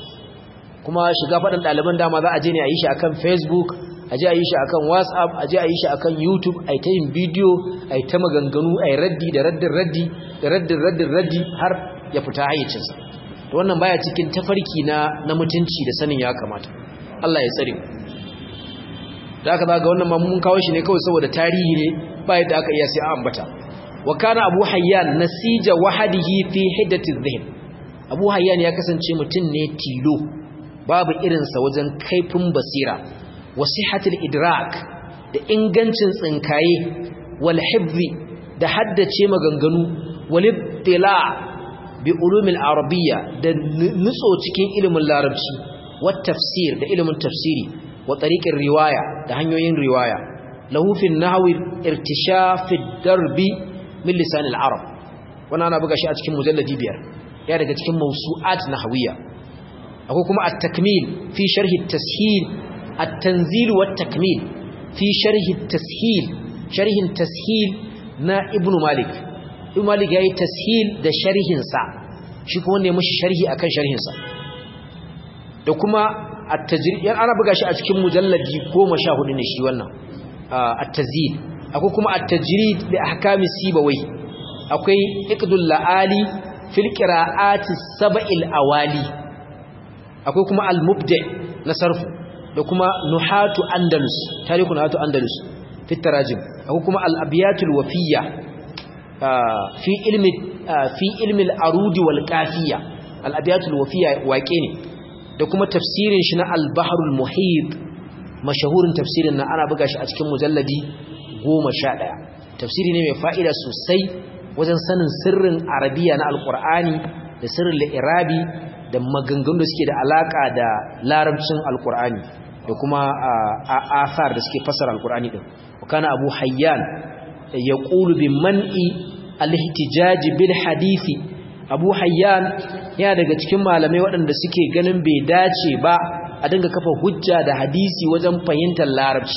kuma shiga faɗin ɗaliban dama za a je ne a yi shi akan facebook a je a yi shi akan whatsapp a je a yi shi akan youtube a yi ta yin bidiyo a yi ta maganganu a yi raddi da raddin raddi da raddin raddin raddi har ya fita hayyacinsa to wannan baya cikin tafarki na na mutunci da sanin ya kamata Allah ya tsare mu da aka zaga wannan mun kawo shi ne kawai saboda tarihi ne ba yadda aka iya sai a ambata wa kana abu hayyan nasija wahadihi fi hiddati dhihn abu hayyan ya kasance mutum ne tilo babu irinsa wajen kaifin basira wa sihhatil idrak da ingancin tsinkaye wal hifzi da haddace maganganu wal ibtila bi ulumil arabiyya da nutso cikin ilimin larabci wat tafsir da ilimin tafsiri wa tariqin riwaya da hanyoyin riwaya lahu fi nahwi irtishaf ad-darbi min lisan al-arab wannan ana buga shi a cikin mujalladi biyar ya daga cikin mawsu'at nahawiyya akwai kuma at-takmil fi sharhi at-tashil at-tanzil wa at-takmil fi sharhi at-tashil sharhin tashil na ibnu malik ibnu malik yayi tashil da sharhin sa shi kuma ne mushi sharhi akan sharhin sa da kuma at-tajrid yan ana buga shi a cikin mujalladi 14 ne shi wannan at-tazil akwai kuma at-tajrid li ahkami sibawai akwai iqdul laali fil qira'ati sab'il awali akwai kuma al-mubda na sarfu da kuma nuhatu andalus tarihu nuhatu andalus fi tarajim akwai kuma al-abyatul wafiyya fi ilmi fi ilmi al-arudi wal qafiyya al-abyatul wafiyya waƙe ne da kuma tafsirin shi na al-bahrul muhit mashahurin tafsirin na ana buga shi a cikin mujalladi 11 tafsiri ne mai fa'ida sosai wajen sanin sirrin arabiya na alqur'ani da sirrin li'irabi da maganganu da suke da alaka da larabcin alqur'ani da kuma asar da suke fasara alqur'ani din kana abu hayyan yaqulu bi man'i al-ihtijaj bil hadisi abu hayyan ya daga cikin malamai waɗanda suke ganin bai dace ba a dinga kafa hujja da hadisi wajen fahimtar larabci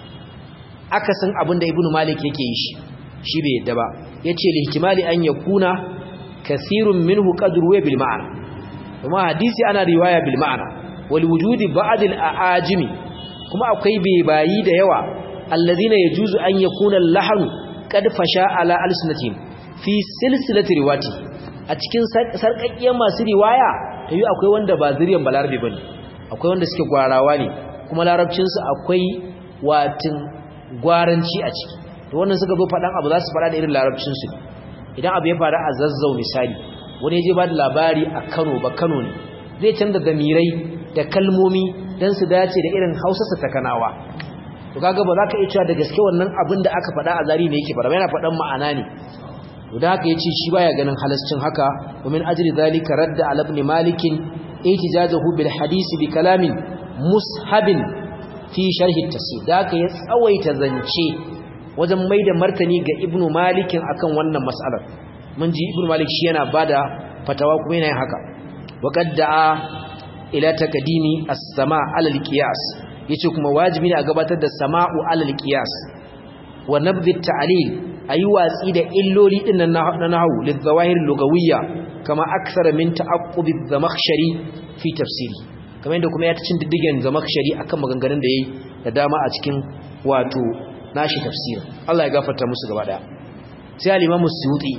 akasin abin da ibnu malik yake yi shi shi bai yadda ba yace lihtimali an yakuna kathirun minhu qadru wa bil ma'ana kuma hadisi ana riwaya bil ma'ana wal wujudi ba'd al aajimi kuma akwai bai bayi da yawa alladhina yajuzu an yakuna al-lahnu qad fasha ala alsinatihim fi silsilati riwati a cikin sarkakkiyar masu riwaya tayi akwai wanda ba zuriyan balarabe bane akwai wanda suke gwarawa ne kuma larabcinsu akwai watin gwaranci a ciki to wannan suka zo faɗan abu za su faɗa da irin larabcinsu idan abu ya faru a zazzau misali wani ya je ba da labari a kano ba kano ne zai canza damirai da kalmomi don su dace da irin hausarsa ta kanawa to kaga ba za ka iya cewa da gaske wannan abin da aka faɗa a zari ne yake faɗa yana faɗan ma'ana ne to da haka yace shi baya ganin halascin haka wa min ajli zalika radda ala ibn malikin ihtijajahu bil hadisi bi kalamin mushabin fi sharhi at-tafsir da haka ya tsawaita zance wajen maida martani ga ibnu malikin akan wannan mas'alar mun ji ibnu malik shi yana bada fatawa kuma yana yin haka wa qadda'a ila takdimi as-sama' ala al-qiyas yace kuma wajibi ne a gabatar da sama'u ala al-qiyas wa nabdhi at-ta'lil ayi watsi da illoli din nan na nahwu lizawahir lugawiyya kama aksara min ta'aqqubi az-zamakhshari fi tafsiri kamar yadda kuma ya ta cin diddigen zamakhshari akan maganganun da yayi da dama a cikin wato nashi tafsirin Allah ya gafarta musu gaba daya sai al-Imam Suyuti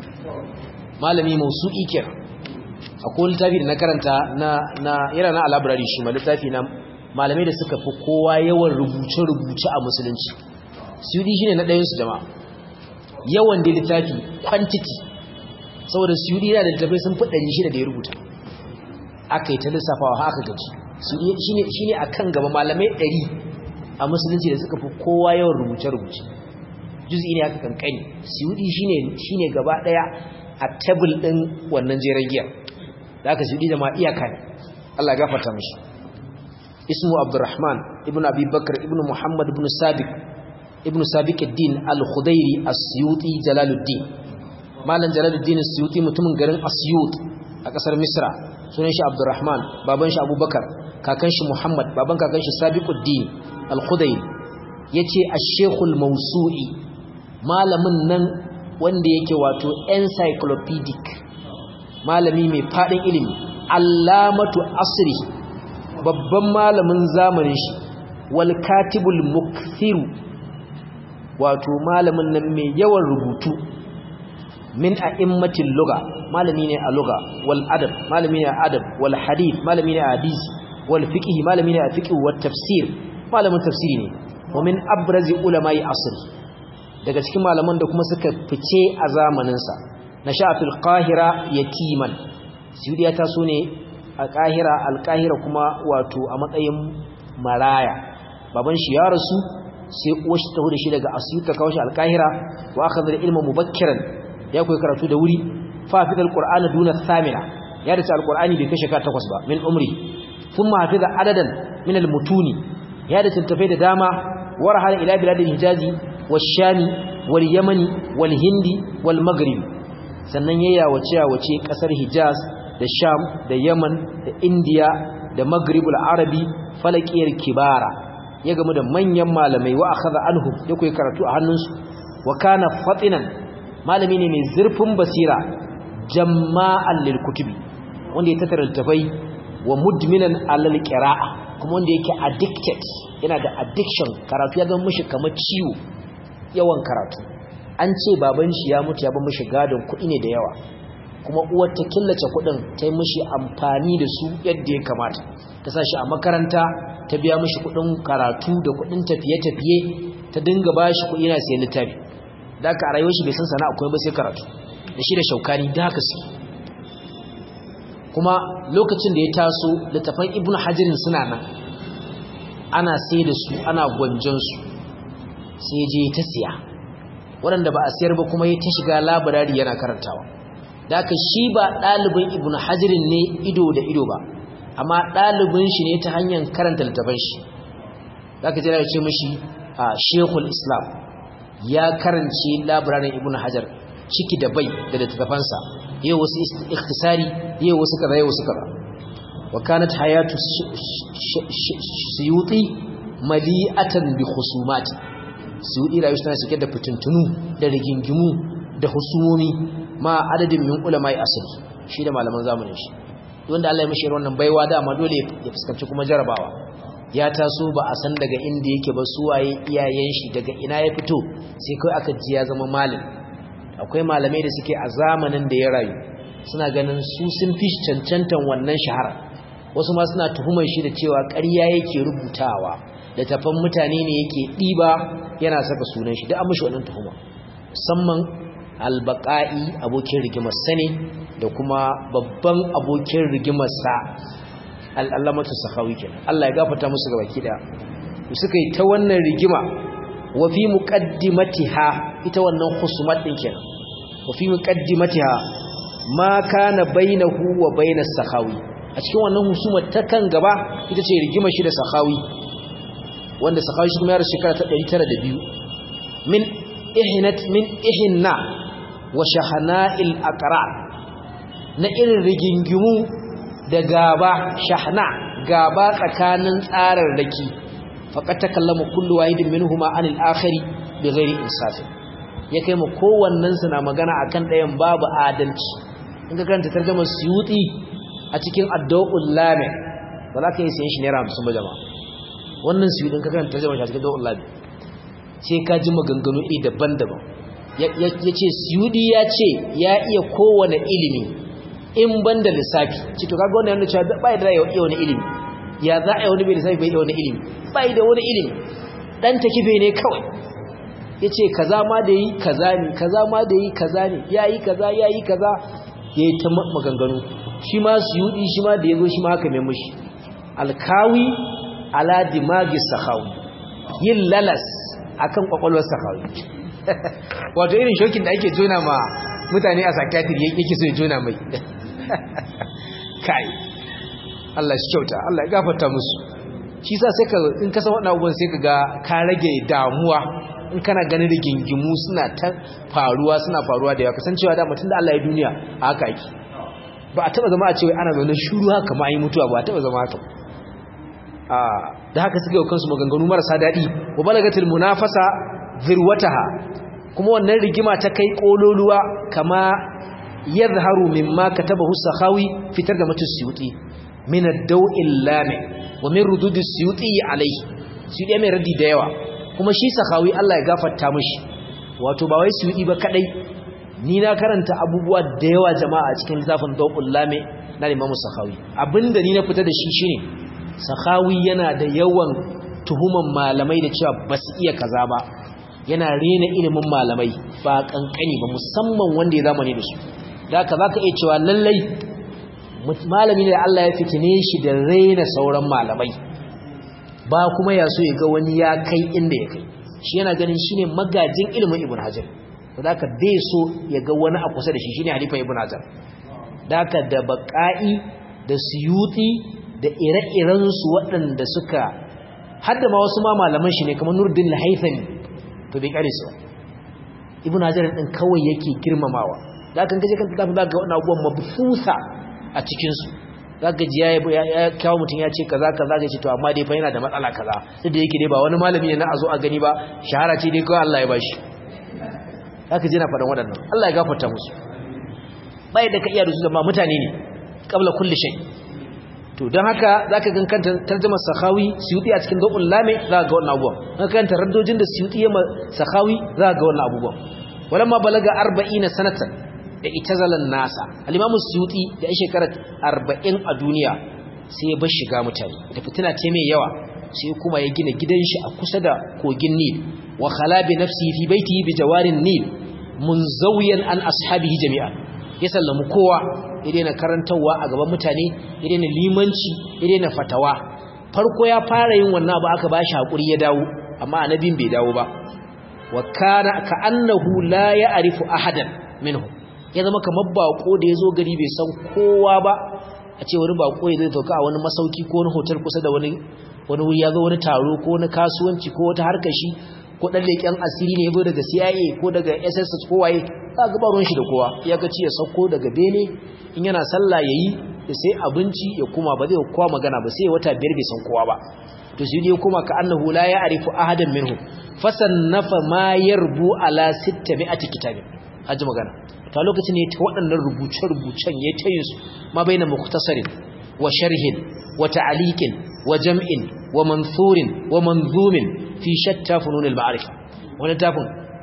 malami mausu'i kenan akwai littafi da na karanta na na yana na library shi ma littafi na malamai da suka fi kowa yawan rubuce-rubuce a musulunci Suyuti shine na ɗayan su jama'a yawan da littafi quantity saboda Suyuti yana da littafai sun fi 600 da ya rubuta aka yi ta lissafawa haka gaji shi ne a kan gaba malamai ɗari a musulunci da suka fi kowa yawan rubuce-rubuce juz'i ne aka kankani siyudi shi ne gaba ɗaya a tebul ɗin wannan jeren giya da aka siyudi da ma iyaka ne Allah gafarta mashi ismu abdurrahman ibn abi bakar ibn muhammad ibn sabiq ibn sabiq ad-din al-khudairi as-suyuti jalaluddin malam jalaluddin as-suyuti mutumin garin asyut a kasar misra sunan shi abdurrahman baban shi abubakar kakan shi muhammad baban kakan shi sabiquddin al-khudayr yace ash-shaykhul mawsu'i malamin nan wanda yake wato encyclopedic malami mai fadin ilimi allamatu asri babban malamin zamanin shi wal katibul mukthiru wato malamin nan mai yawan rubutu min a'immatil lugha malami ne a lugha wal adab malami ne a adab wal hadith malami ne a hadisi wal fiqh malami ne a fiqh wat tafsir malamin tafsiri ne wa min abrazi ulama'i asr daga cikin malaman da kuma suka fice a zamanin sa nasha fil qahira yatiman suyudiya ta so ne a qahira al qahira kuma wato a matsayin maraya baban shi ya rasu sai uwar shi ta huda shi daga asyuta kawo shi al qahira wa akhadha al ilma mubakkiran ya koyi karatu da wuri فافذ القرآن دون الثامنة يارس القرآن بكشك تقص من عمري ثم حفظ عددا من المتون يارس التفيد داما ورحل إلى بلاد الحجاز والشام واليمن والهند والمغرب sannan ya yawace yawace kasar hijaz da sham da yaman da indiya da maghribul arabi falakiyar kibara ya gamu da manyan malamai wa akhadha anhum ya koyi karatu a hannunsu wa kana fatinan malami ne mai zurfin basira jamma'an lil kutubi wanda ya tattara littafai wa mudminan alal qira'a kuma wanda yake addicted yana da addiction karatu ya zama mishi kamar ciwo yawan karatu an ce baban shi ya mutu ya ba mishi gadon kuɗi ne da yawa kuma uwar ta killace kuɗin ta yi mishi amfani da su yadda ya kamata ta sa shi a makaranta ta biya mishi kuɗin karatu da kuɗin tafiye-tafiye ta dinga ba shi kuɗi yana sayan littafi da aka a rayuwar shi bai san sana'a kuma ba sai karatu da shi da shaukani da haka su kuma lokacin da ya taso littafan ibnu hajirin suna nan ana sai da su ana gwanjon su sai je ta siya waɗanda ba a siyar ba kuma ya ta shiga labarari yana karantawa da aka shi ba ɗalibin ibnu hajirin ne ido da ido ba amma ɗalibin shi ne ta hanyar karanta littafan shi za ka jira da ce mashi a shekul islam ya karance labararin ibnu hajar ciki da bai da littattafansa yau wasu ikhtisari yau wasu kaza yau wasu kaza wa kanat hayatu suyuti mali'atan bi khusumati suyuti rayu tana cike da fitintunu da rigingimu da husumomi ma adadin min ulama'i asali shi da malaman zamanin shi wanda Allah ya mishi wannan baiwa dama dole ya fuskanci kuma jarabawa ya taso ba a san daga inda yake ba suwaye iyayen shi daga ina ya fito sai kai aka ji ya zama malami akwai malamai da suke a zamanin da ya rayu suna ganin su sun fi cancantan wannan shahara wasu ma suna tuhumar shi da cewa ƙarya yake rubutawa da tafan mutane ne yake ɗiba yana saka sunan shi da an mishi wannan tuhuma musamman albaqa'i abokin rigimar sane da kuma babban abokin rigimar sa al'allamatu sahawi kenan Allah ya gafarta musu gabaki daya suka yi ta wannan rigima wa fi muqaddimatiha ita wannan khusumat din kenan wa fi muqaddimatiha ma kana bainahu wa bainas sakhawi a cikin wannan husumar ta kan gaba ita ce rigima shi da sakhawi wanda sakhawi shi kuma ya rasu shekara ta 902 min ihnat min ihna wa shahana'il aqra na irin rigingimu da gaba shahna gaba tsakanin tsararraki faqad takallama kullu wahidin minhuma anil akhari bighairi insaf ya kai mu kowannen su na magana akan ɗayan babu adalci in ka karanta tarjumar suyuti a cikin addu'ul lami ba za ka yi sayan shi naira 50 ba jama'a wannan suyutin ka karanta tarjumar shi a cikin addu'ul lami sai ka ji maganganu iri daban-daban ya ce suyudi ya ce ya iya kowane ilimi in ban da lissafi ce to kaga wannan yana cewa bai da iya wani ilimi ya za a yi wani bai lissafi bai da wani ilimi bai da wani ilimi dan ta kife ne kawai ya ce kaza ma da yi kaza ne kaza ma da yi kaza ne ya yi kaza ya yi kaza ya yi ta maganganu shi ma suyudi shi ma da ya zo shi ma haka mai mushi alkawi ala dimagi sahawi yin lalas akan kwakwalwar sahawi wato irin shokin da ake jona ma mutane a sakatiri yake so ya jona mai kai Allah shi kyauta Allah ya gafarta musu shi sa sai ka in ka san wannan abubuwan sai ka ga ka rage damuwa in kana ganin rigingimu suna ta faruwa suna faruwa da yawa kasancewa da mutum da Allah ya duniya a haka yake ba a taba zama a cewa ana zaune shuru haka ma yi mutuwa ba a taba zama haka da haka suka yi kansu maganganu marasa daɗi wa balagatul munafasa zirwataha kuma wannan rigima ta kai kololuwa kama yadhharu mimma katabahu sakhawi fitar da mutus suyuti min ad-daw'il lami wa min rudud as-suyuti alayhi suyuti mai raddi da yawa kuma shi sakhawi Allah ya gafarta mishi wato ba wai suyuti ba kadai ni na karanta abubuwa da yawa jama'a cikin zafin daw'ul lami na Imam Sakhawi abinda ni na fita da shi shine Sakhawi yana da yawan tuhuman malamai da cewa basu iya kaza ba yana rena ilimin malamai ba kankani ba musamman wanda ya zamani da su da haka zaka iya cewa lallai malami ne da Allah ya fitine shi da rena sauran malamai ba kuma ya so ya ga wani ya kai inda ya kai shi yana ganin shine magajin ilimin Ibn Hajar da haka bai so ya ga wani a kusa da shi shine Halifa Ibn Hajar da haka da Baqai da Suyuti da ire-iren su waɗanda suka hadda ma wasu ma malaman shi ne kamar Nuruddin Al-Haythami to bai kare su ibn hajar din kawai yake girmamawa da kan kaje kan littafin zaka ga wannan abubuwan mabsusa a cikin su zaka ji ya kawo mutum ya ce kaza kaza ya ce to amma dai fa yana da matsala kaza duk da yake dai ba wani malami ne na azo a gani ba shahara ce dai kawai Allah ya bashi zaka ji na faɗan waɗannan Allah ya gafarta musu bai da ka iya da su zama mutane ne qabla kulli shay to don haka zaka gan kanta tarjumar sakhawi suyuti a cikin dabul lame za ga wannan abubuwan kan kanta raddojin da suyuti ya sakhawi za ga wannan abubuwan walamma balaga 40 sanatan da itazalan nasa al-imam suyuti da shekarar 40 a duniya sai ya bar shiga mutane da fitina ce mai yawa sai kuma ya gina gidan shi a kusa da kogin Nil wa khala bi nafsihi fi baitihi bi jawarin Nil munzawiyan an ashabihi jami'an ya sallamu kowa ya daina karantarwa a gaban mutane ya daina limanci ya daina fatawa farko ya fara yin wannan abu aka bashi hakuri ya dawo amma annabin bai dawo ba wa kana ka annahu la ya'rifu ahadan minhum ya zama kamar bako da yazo gari bai san kowa ba a ce wani bako ya zai tauka a wani masauki ko wani hotel kusa da wani wani wuri ya zo wani taro ko wani kasuwanci ko wata harkar shi ko dan leken asiri ne ya daga CIA ko daga SSS ko waye za ga ba ruwan shi da kowa ya ga ci ya sauko daga bene in yana sallah yayi da sai abinci ya kuma ba zai kowa magana ba sai wata biyar bai san kowa ba to shi ne kuma ka annahu la ya'rifu ahadan minhum fasannafa ma yarbu ala 600 kitabin haji magana to lokacin ne ta waɗannan rubuce-rubucen ya tayin su ma baina mukhtasarin wa sharhin wa ta'liqin wa jam'in wa mansurin wa manzumin fi shatta funun al-ma'arifa wani tafin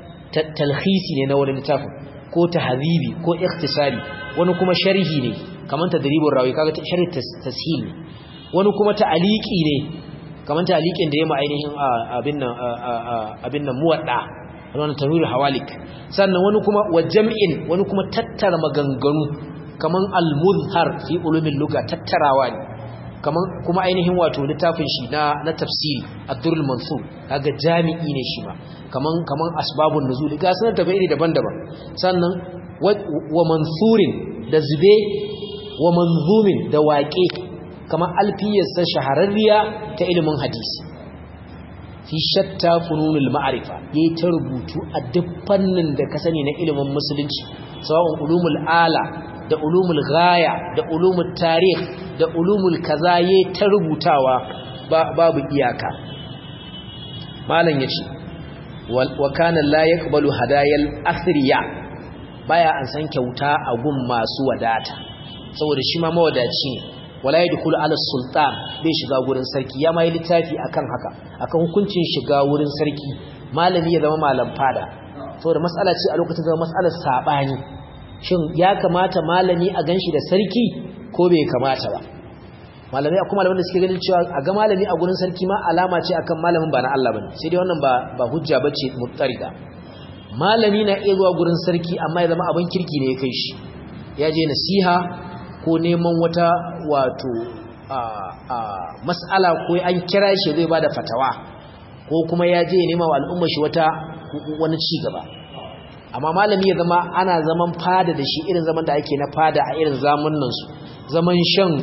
talhisi ne na wani littafin ko tahzibi ko ikhtisari wani kuma sharhi ne kaman tadribur rawi kaga sharhi tashil ne wani kuma ta'liqi ne kaman ta'liqin da yayi ainihin abin nan abin nan muwadda wannan tanwir hawalik sannan wani kuma wa jam'in wani kuma tattara maganganu kaman al-muzhar fi ulumil lugha tattarawa ne kaman kuma ainihin wato littafin shi na na tafsiri ad-durrul mansur kaga jami'i ne shi ma kaman kaman asbabun nuzul ga sanar da iri daban-daban sannan wa mansurin da zube wa manzumin da waƙe kaman alfiyarsa shahararriya ta ilimin hadisi fi shatta fununul ma'arifa yayi ta rubutu a duk fannin da ka sani na ilimin musulunci sawa'un ulumul ala da ulumul ghaya da ulumul tarikh da ulumul kaza yayi ta rubutawa babu iyaka malam yace wa kana la yaqbalu hadayal athriya baya an san kyauta a gun masu wadata saboda shi ma mawadaci ne wala yadkhulu ala sultan bai shiga gurin sarki ya mai littafi akan haka akan hukuncin shiga wurin sarki malami ya zama malam fada saboda mas'ala ce a lokacin zama mas'alar sabani shin ya kamata malami a ganshi da sarki ko bai kamata ba malamai akwai malaman da suke ganin cewa a ga malami a gurin sarki ma alama ce akan malamin ba na Allah bane sai dai wannan ba ba hujja bace muttarida malami na iya zuwa gurin sarki amma ya zama abin kirki ne ya kai shi ya je nasiha ko neman wata wato mas'ala ko an kira shi zai bada fatawa ko kuma ya je nema wa al'umma shi wata wani ci gaba amma malami ya zama ana zaman fada da shi irin zaman da ake na fada a irin zamanin su zaman shan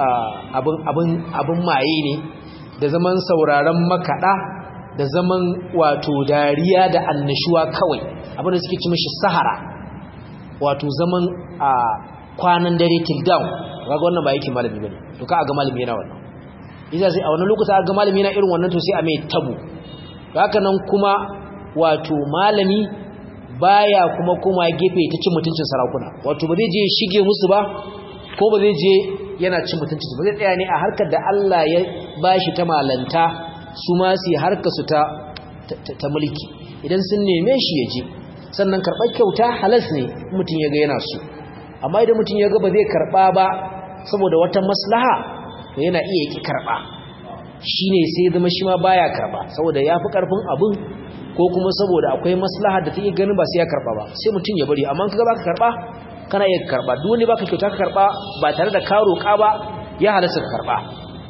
abin maye ne da zaman sauraron makaɗa da zaman wato dariya da annashuwa kawai abin da suke ci mashi sahara wato zaman a kwanan dare till down kaga wannan ba yake malami bane to ka ga malami yana wannan idan sai a wannan lokuta ga malami yana irin wannan to sai a mai tabu haka nan kuma wato malami baya kuma kuma gefe ta cin mutuncin sarakuna wato ba zai je shige musu ba ko ba zai je yana cin mutuncin ba zai tsaya ne a harkar da Allah ya bashi ta malanta su ma su harkar su ta ta mulki idan sun neme shi ya je sannan karɓar kyauta halas ne mutum ya ga yana so amma idan mutum ya ga ba zai karɓa ba saboda wata maslaha to yana iya ki karɓa shine sai zama shi ma baya karɓa saboda yafi karfin abin ko kuma saboda akwai maslaha da take ganin ba sai ya karɓa ba sai mutum ya bari amma kaga baka karɓa kana iya karɓa duk wanda baka kyauta ka karɓa ba tare da ka roƙa ba ya halasta ka karɓa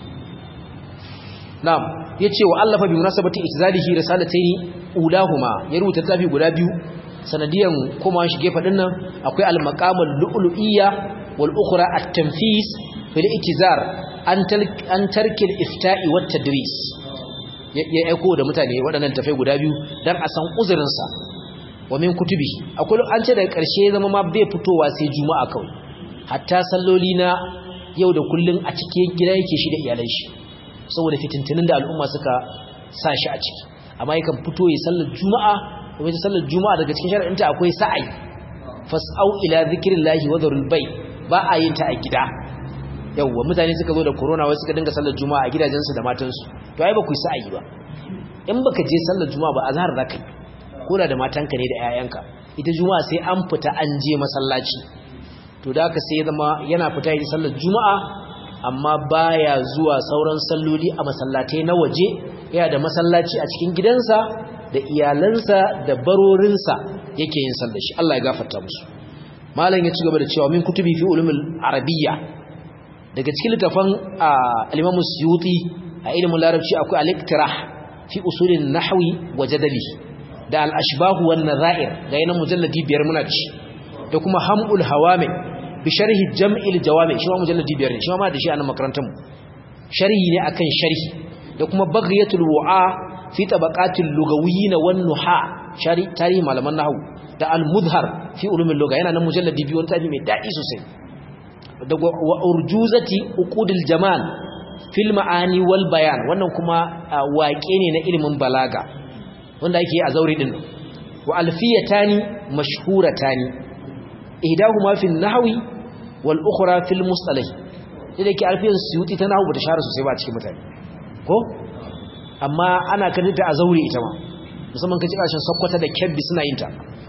na'am yace wa allafa bi munasabati itzalihi risalataini ulahuma ya rubuta tafi guda biyu sanadiyan kuma shi gefe din nan akwai al-maqamul lu'lu'iyya wal ukhra at-tanfis fil iktizar an an tarki al-ifta'i wat tadris ya aiko da mutane waɗannan tafai guda biyu dan a san uzurin sa wa min kutubi akwai an ce daga ƙarshe zama ma bai fitowa sai juma'a kawai hatta salloli na yau da kullun a cikin gida yake shi da iyalan shi saboda fitintunin da al'umma suka sa shi a ciki amma yakan fito ya sallar juma'a kuma ita sallar juma'a daga cikin shar'inta akwai sa'ai fas'au ila zikrillahi wa dharul bay ba a yin ta a gida yawwa mutane suka zo da corona wai suka dinga sallar juma'a a gidajensu da matansu to ai ba ku yi sa'ayi ba in baka je sallar juma'a ba azhar zaka yi koda da matanka ne da 'ya'yanka ita juma'a sai an fita an je masallaci to da haka sai ya zama yana fita yin sallar juma'a amma baya zuwa sauran salloli a masallatai na waje yana da masallaci a cikin gidansa da iyalansa da barorinsa yake yin sallar shi Allah ya gafarta musu malam ya ci gaba da cewa min kutubi fi ulumul arabiyya daga cikin littafan al-Imam Suyuti a ilimin larabci akwai al-Iqtirah fi usulin nahwi wa jadali da al-ashbah wan nazair ga yana mujalladi biyar muna ci da kuma hamul hawami bi sharhi jam'il jawami shi ma mujalladi biyar ne shi ma da shi a nan makarantar mu sharhi ne akan sharhi da kuma baghyatul wu'a fi tabaqatil lugawiyyin wan nuha shari tarihi malaman nahwu da al-mudhar fi ulumil lugha yana nan mujalladi biyu wani tafi mai dadi sosai da wa urjuzati uqudil jamal fil ma'ani wal bayan wannan kuma waƙe ne na ilimin balaga wanda yake a zauri din wa alfiyatani mashhuratani ihdahuma fil nahwi wal ukhra fil mustalah sai da ke alfiyar suyuti ta nahwu bata share sosai ba a cikin mutane ko amma ana kadita a zauri ita ma musamman kace kashin sakkwata da kebbi suna yin ta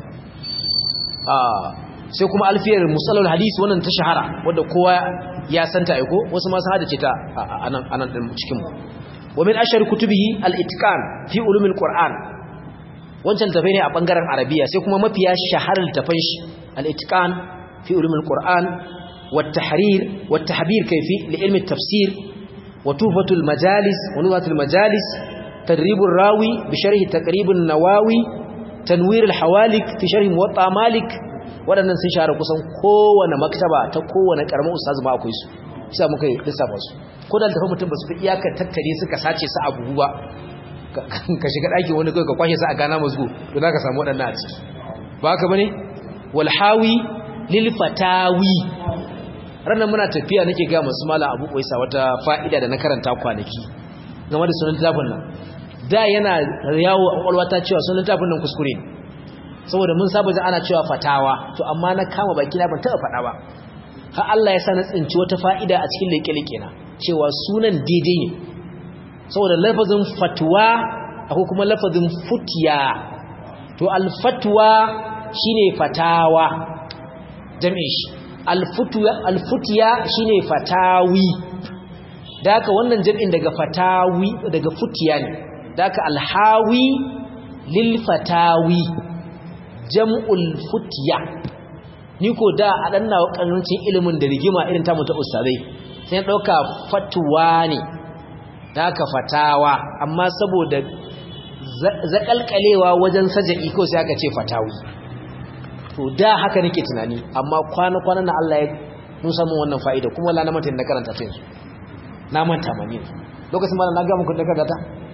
sai kuma alfiyar musallar hadisi wannan ta shahara wadda kowa ya santa aiko wasu ma sun hadace ta anan anan din cikin mu wa min ashar kutubihi al-itqan fi ulumil qur'an wancan tafai ne a bangaren arabiya sai kuma mafiya shaharar tafan shi al-itqan fi ulumil qur'an wa tahrir wa tahbir kayfi li ilmi at-tafsir wa tufatul majalis wa nuwatul majalis تدريب الراوي بشرح تقريب النواوي تنوير الحوالك في شرح موطأ مالك waɗannan sun share kusan kowane maktaba ta kowane ƙaramin ustaz ba akwai su sai muka yi lissafa su ko da tafi mutum ba su fi iyakar tattare suka sace su a buhu ba ka shiga ɗaki wani kai ka kwashe su a gana mazgo to za ka samu waɗannan a ciki ba haka bane walhawi lil fatawi ranar muna tafiya nake ga masu mala abu kwaisa wata fa'ida da na karanta kwanaki game da sunan littafin nan da yana yawo a kwakwalwata cewa sunan littafin nan kuskure ne saboda mun saba jin ana cewa fatawa to amma na kama baki na ban taɓa faɗa ba har Allah ya sa na tsinci wata fa'ida a cikin leke-leke na cewa sunan daidai ne saboda lafazin fatwa akwai kuma lafazin futiya to alfatwa shine fatawa jami'in shi alfutiya shine fatawi da haka wannan jami'in daga fatawi daga futiya ne da haka alhawi lil fatawi jam'ul futiya ni ko da a dan nawa karancin ilimin da rigima irin ta mutu ustazai sai dauka fatwa ne da haka fatawa amma saboda zakalkalewa wajen saja'i ko sai aka ce fatawi to da haka nake tunani amma kwana-kwanan na Allah ya nusa mun wannan fa'ida kuma wala na manta na karanta ta yanzu na manta mani lokacin ma na ga muku da karanta ta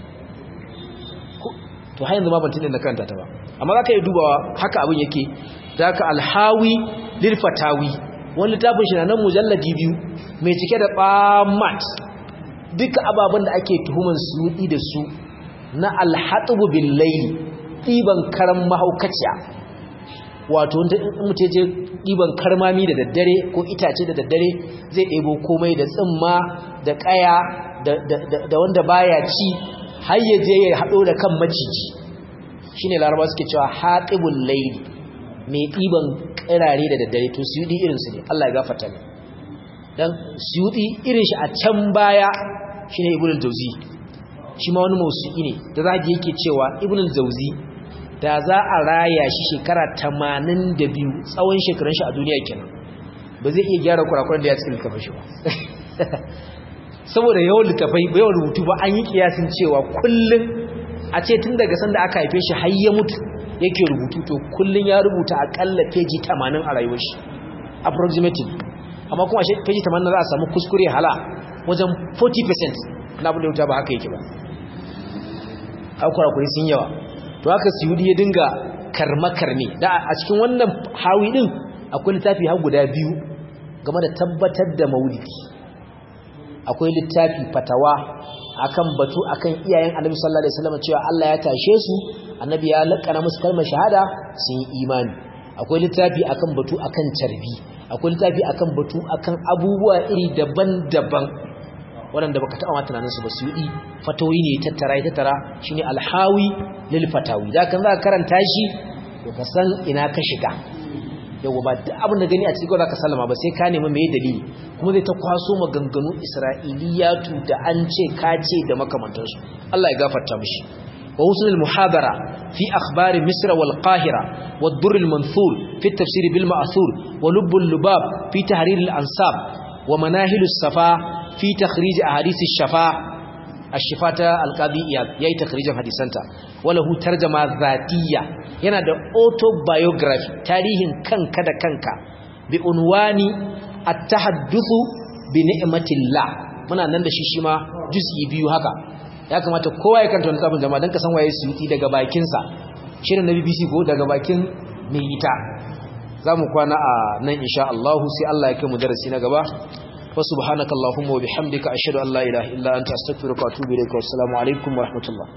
to har yanzu ma ban tunani na karanta ta ba amma zaka yi dubawa haka abin yake da haka alhawi lil fatawi wani littafin shi na nan mujalladi biyu mai cike da bamat duka ababen da ake tuhuman su da su na alhatubu bil layli ɗiban karan mahaukaciya wato mutum je ɗiban karmami da daddare ko itace da daddare zai ɗebo komai da tsimma da ƙaya da wanda baya ci har ya je ya haɗo da kan maciji shi ne laraba suke cewa haɗibun laili mai ɗiban ƙirare da daddare to su yi irinsu ne Allah ya gafata ne don su yi irin shi a can baya shi ne ibn al-jauzi shi ma wani mausu'i ne da za yake cewa ibn al-jauzi da za a raya shi shekara tamanin da biyu tsawon shekarun shi a duniya kenan ba zai iya gyara kurakuran da ya cikin littafin shi ba saboda yawan littafai ba yawan rubutu ba an yi kiyasin cewa kullum a ce tun daga sanda aka haife shi har ya mutu yake rubutu to kullum ya rubuta akalla peji tamanin a rayuwar shi approximately amma kuma a peji tamanin za a samu kuskure hala wajen 40% na abin da ba haka yake ba a kurakuri sun yawa to haka suyudi ya dinga karmakarme da a cikin wannan hawi din akwai littafi har guda biyu game da tabbatar da maulidi akwai littafi fatawa akan batu akan iyayen annabi sallallahu alaihi wasallam cewa Allah ya tashe su annabi ya lakana musu kalmar shahada sun yi imani akwai littafi akan batu akan carbi akwai littafi akan batu akan abubuwa iri daban-daban waɗanda baka taɓa tunanin su ba su yi fatawi ne tattara ya tattara shine alhawi lil fatawi da kan za ka karanta shi to ka san ina ka shiga yawa ba duk abin da gani a cikin za ka sallama ba sai ka nemi mai dalili kuma zai ta kwaso maganganu isra'iliyatu da an ce ka ce da makamantansu Allah ya gafarta mishi wa husnul muhabara fi akhbari misra wal qahira wa ad-durr al-manthur fi at-tafsir bil ma'thur wa lubb al-lubab fi tahrir al-ansab wa manahil as-safa fi takhrij ahadith ash-shafa ash-shifata al-qadi yayi takhrijin hadisanta wala hu tarjama zatiyya yana da autobiography tarihin kanka da kanka bi unwani at-tahadduthu bi ni'matillah muna nan da shi shi ma juz'i biyu haka ya kamata kowa ya kanta wannan sabon jama'a dan ka san waye suyuti daga bakin sa shirin na BBC ko daga bakin mai ita zamu kwana a nan insha Allah sai Allah ya kai mu darasi na gaba wa subhanakallahumma wa bihamdika ashhadu an la ilaha illa anta astaghfiruka wa atubu ilaik wa assalamu alaikum wa rahmatullah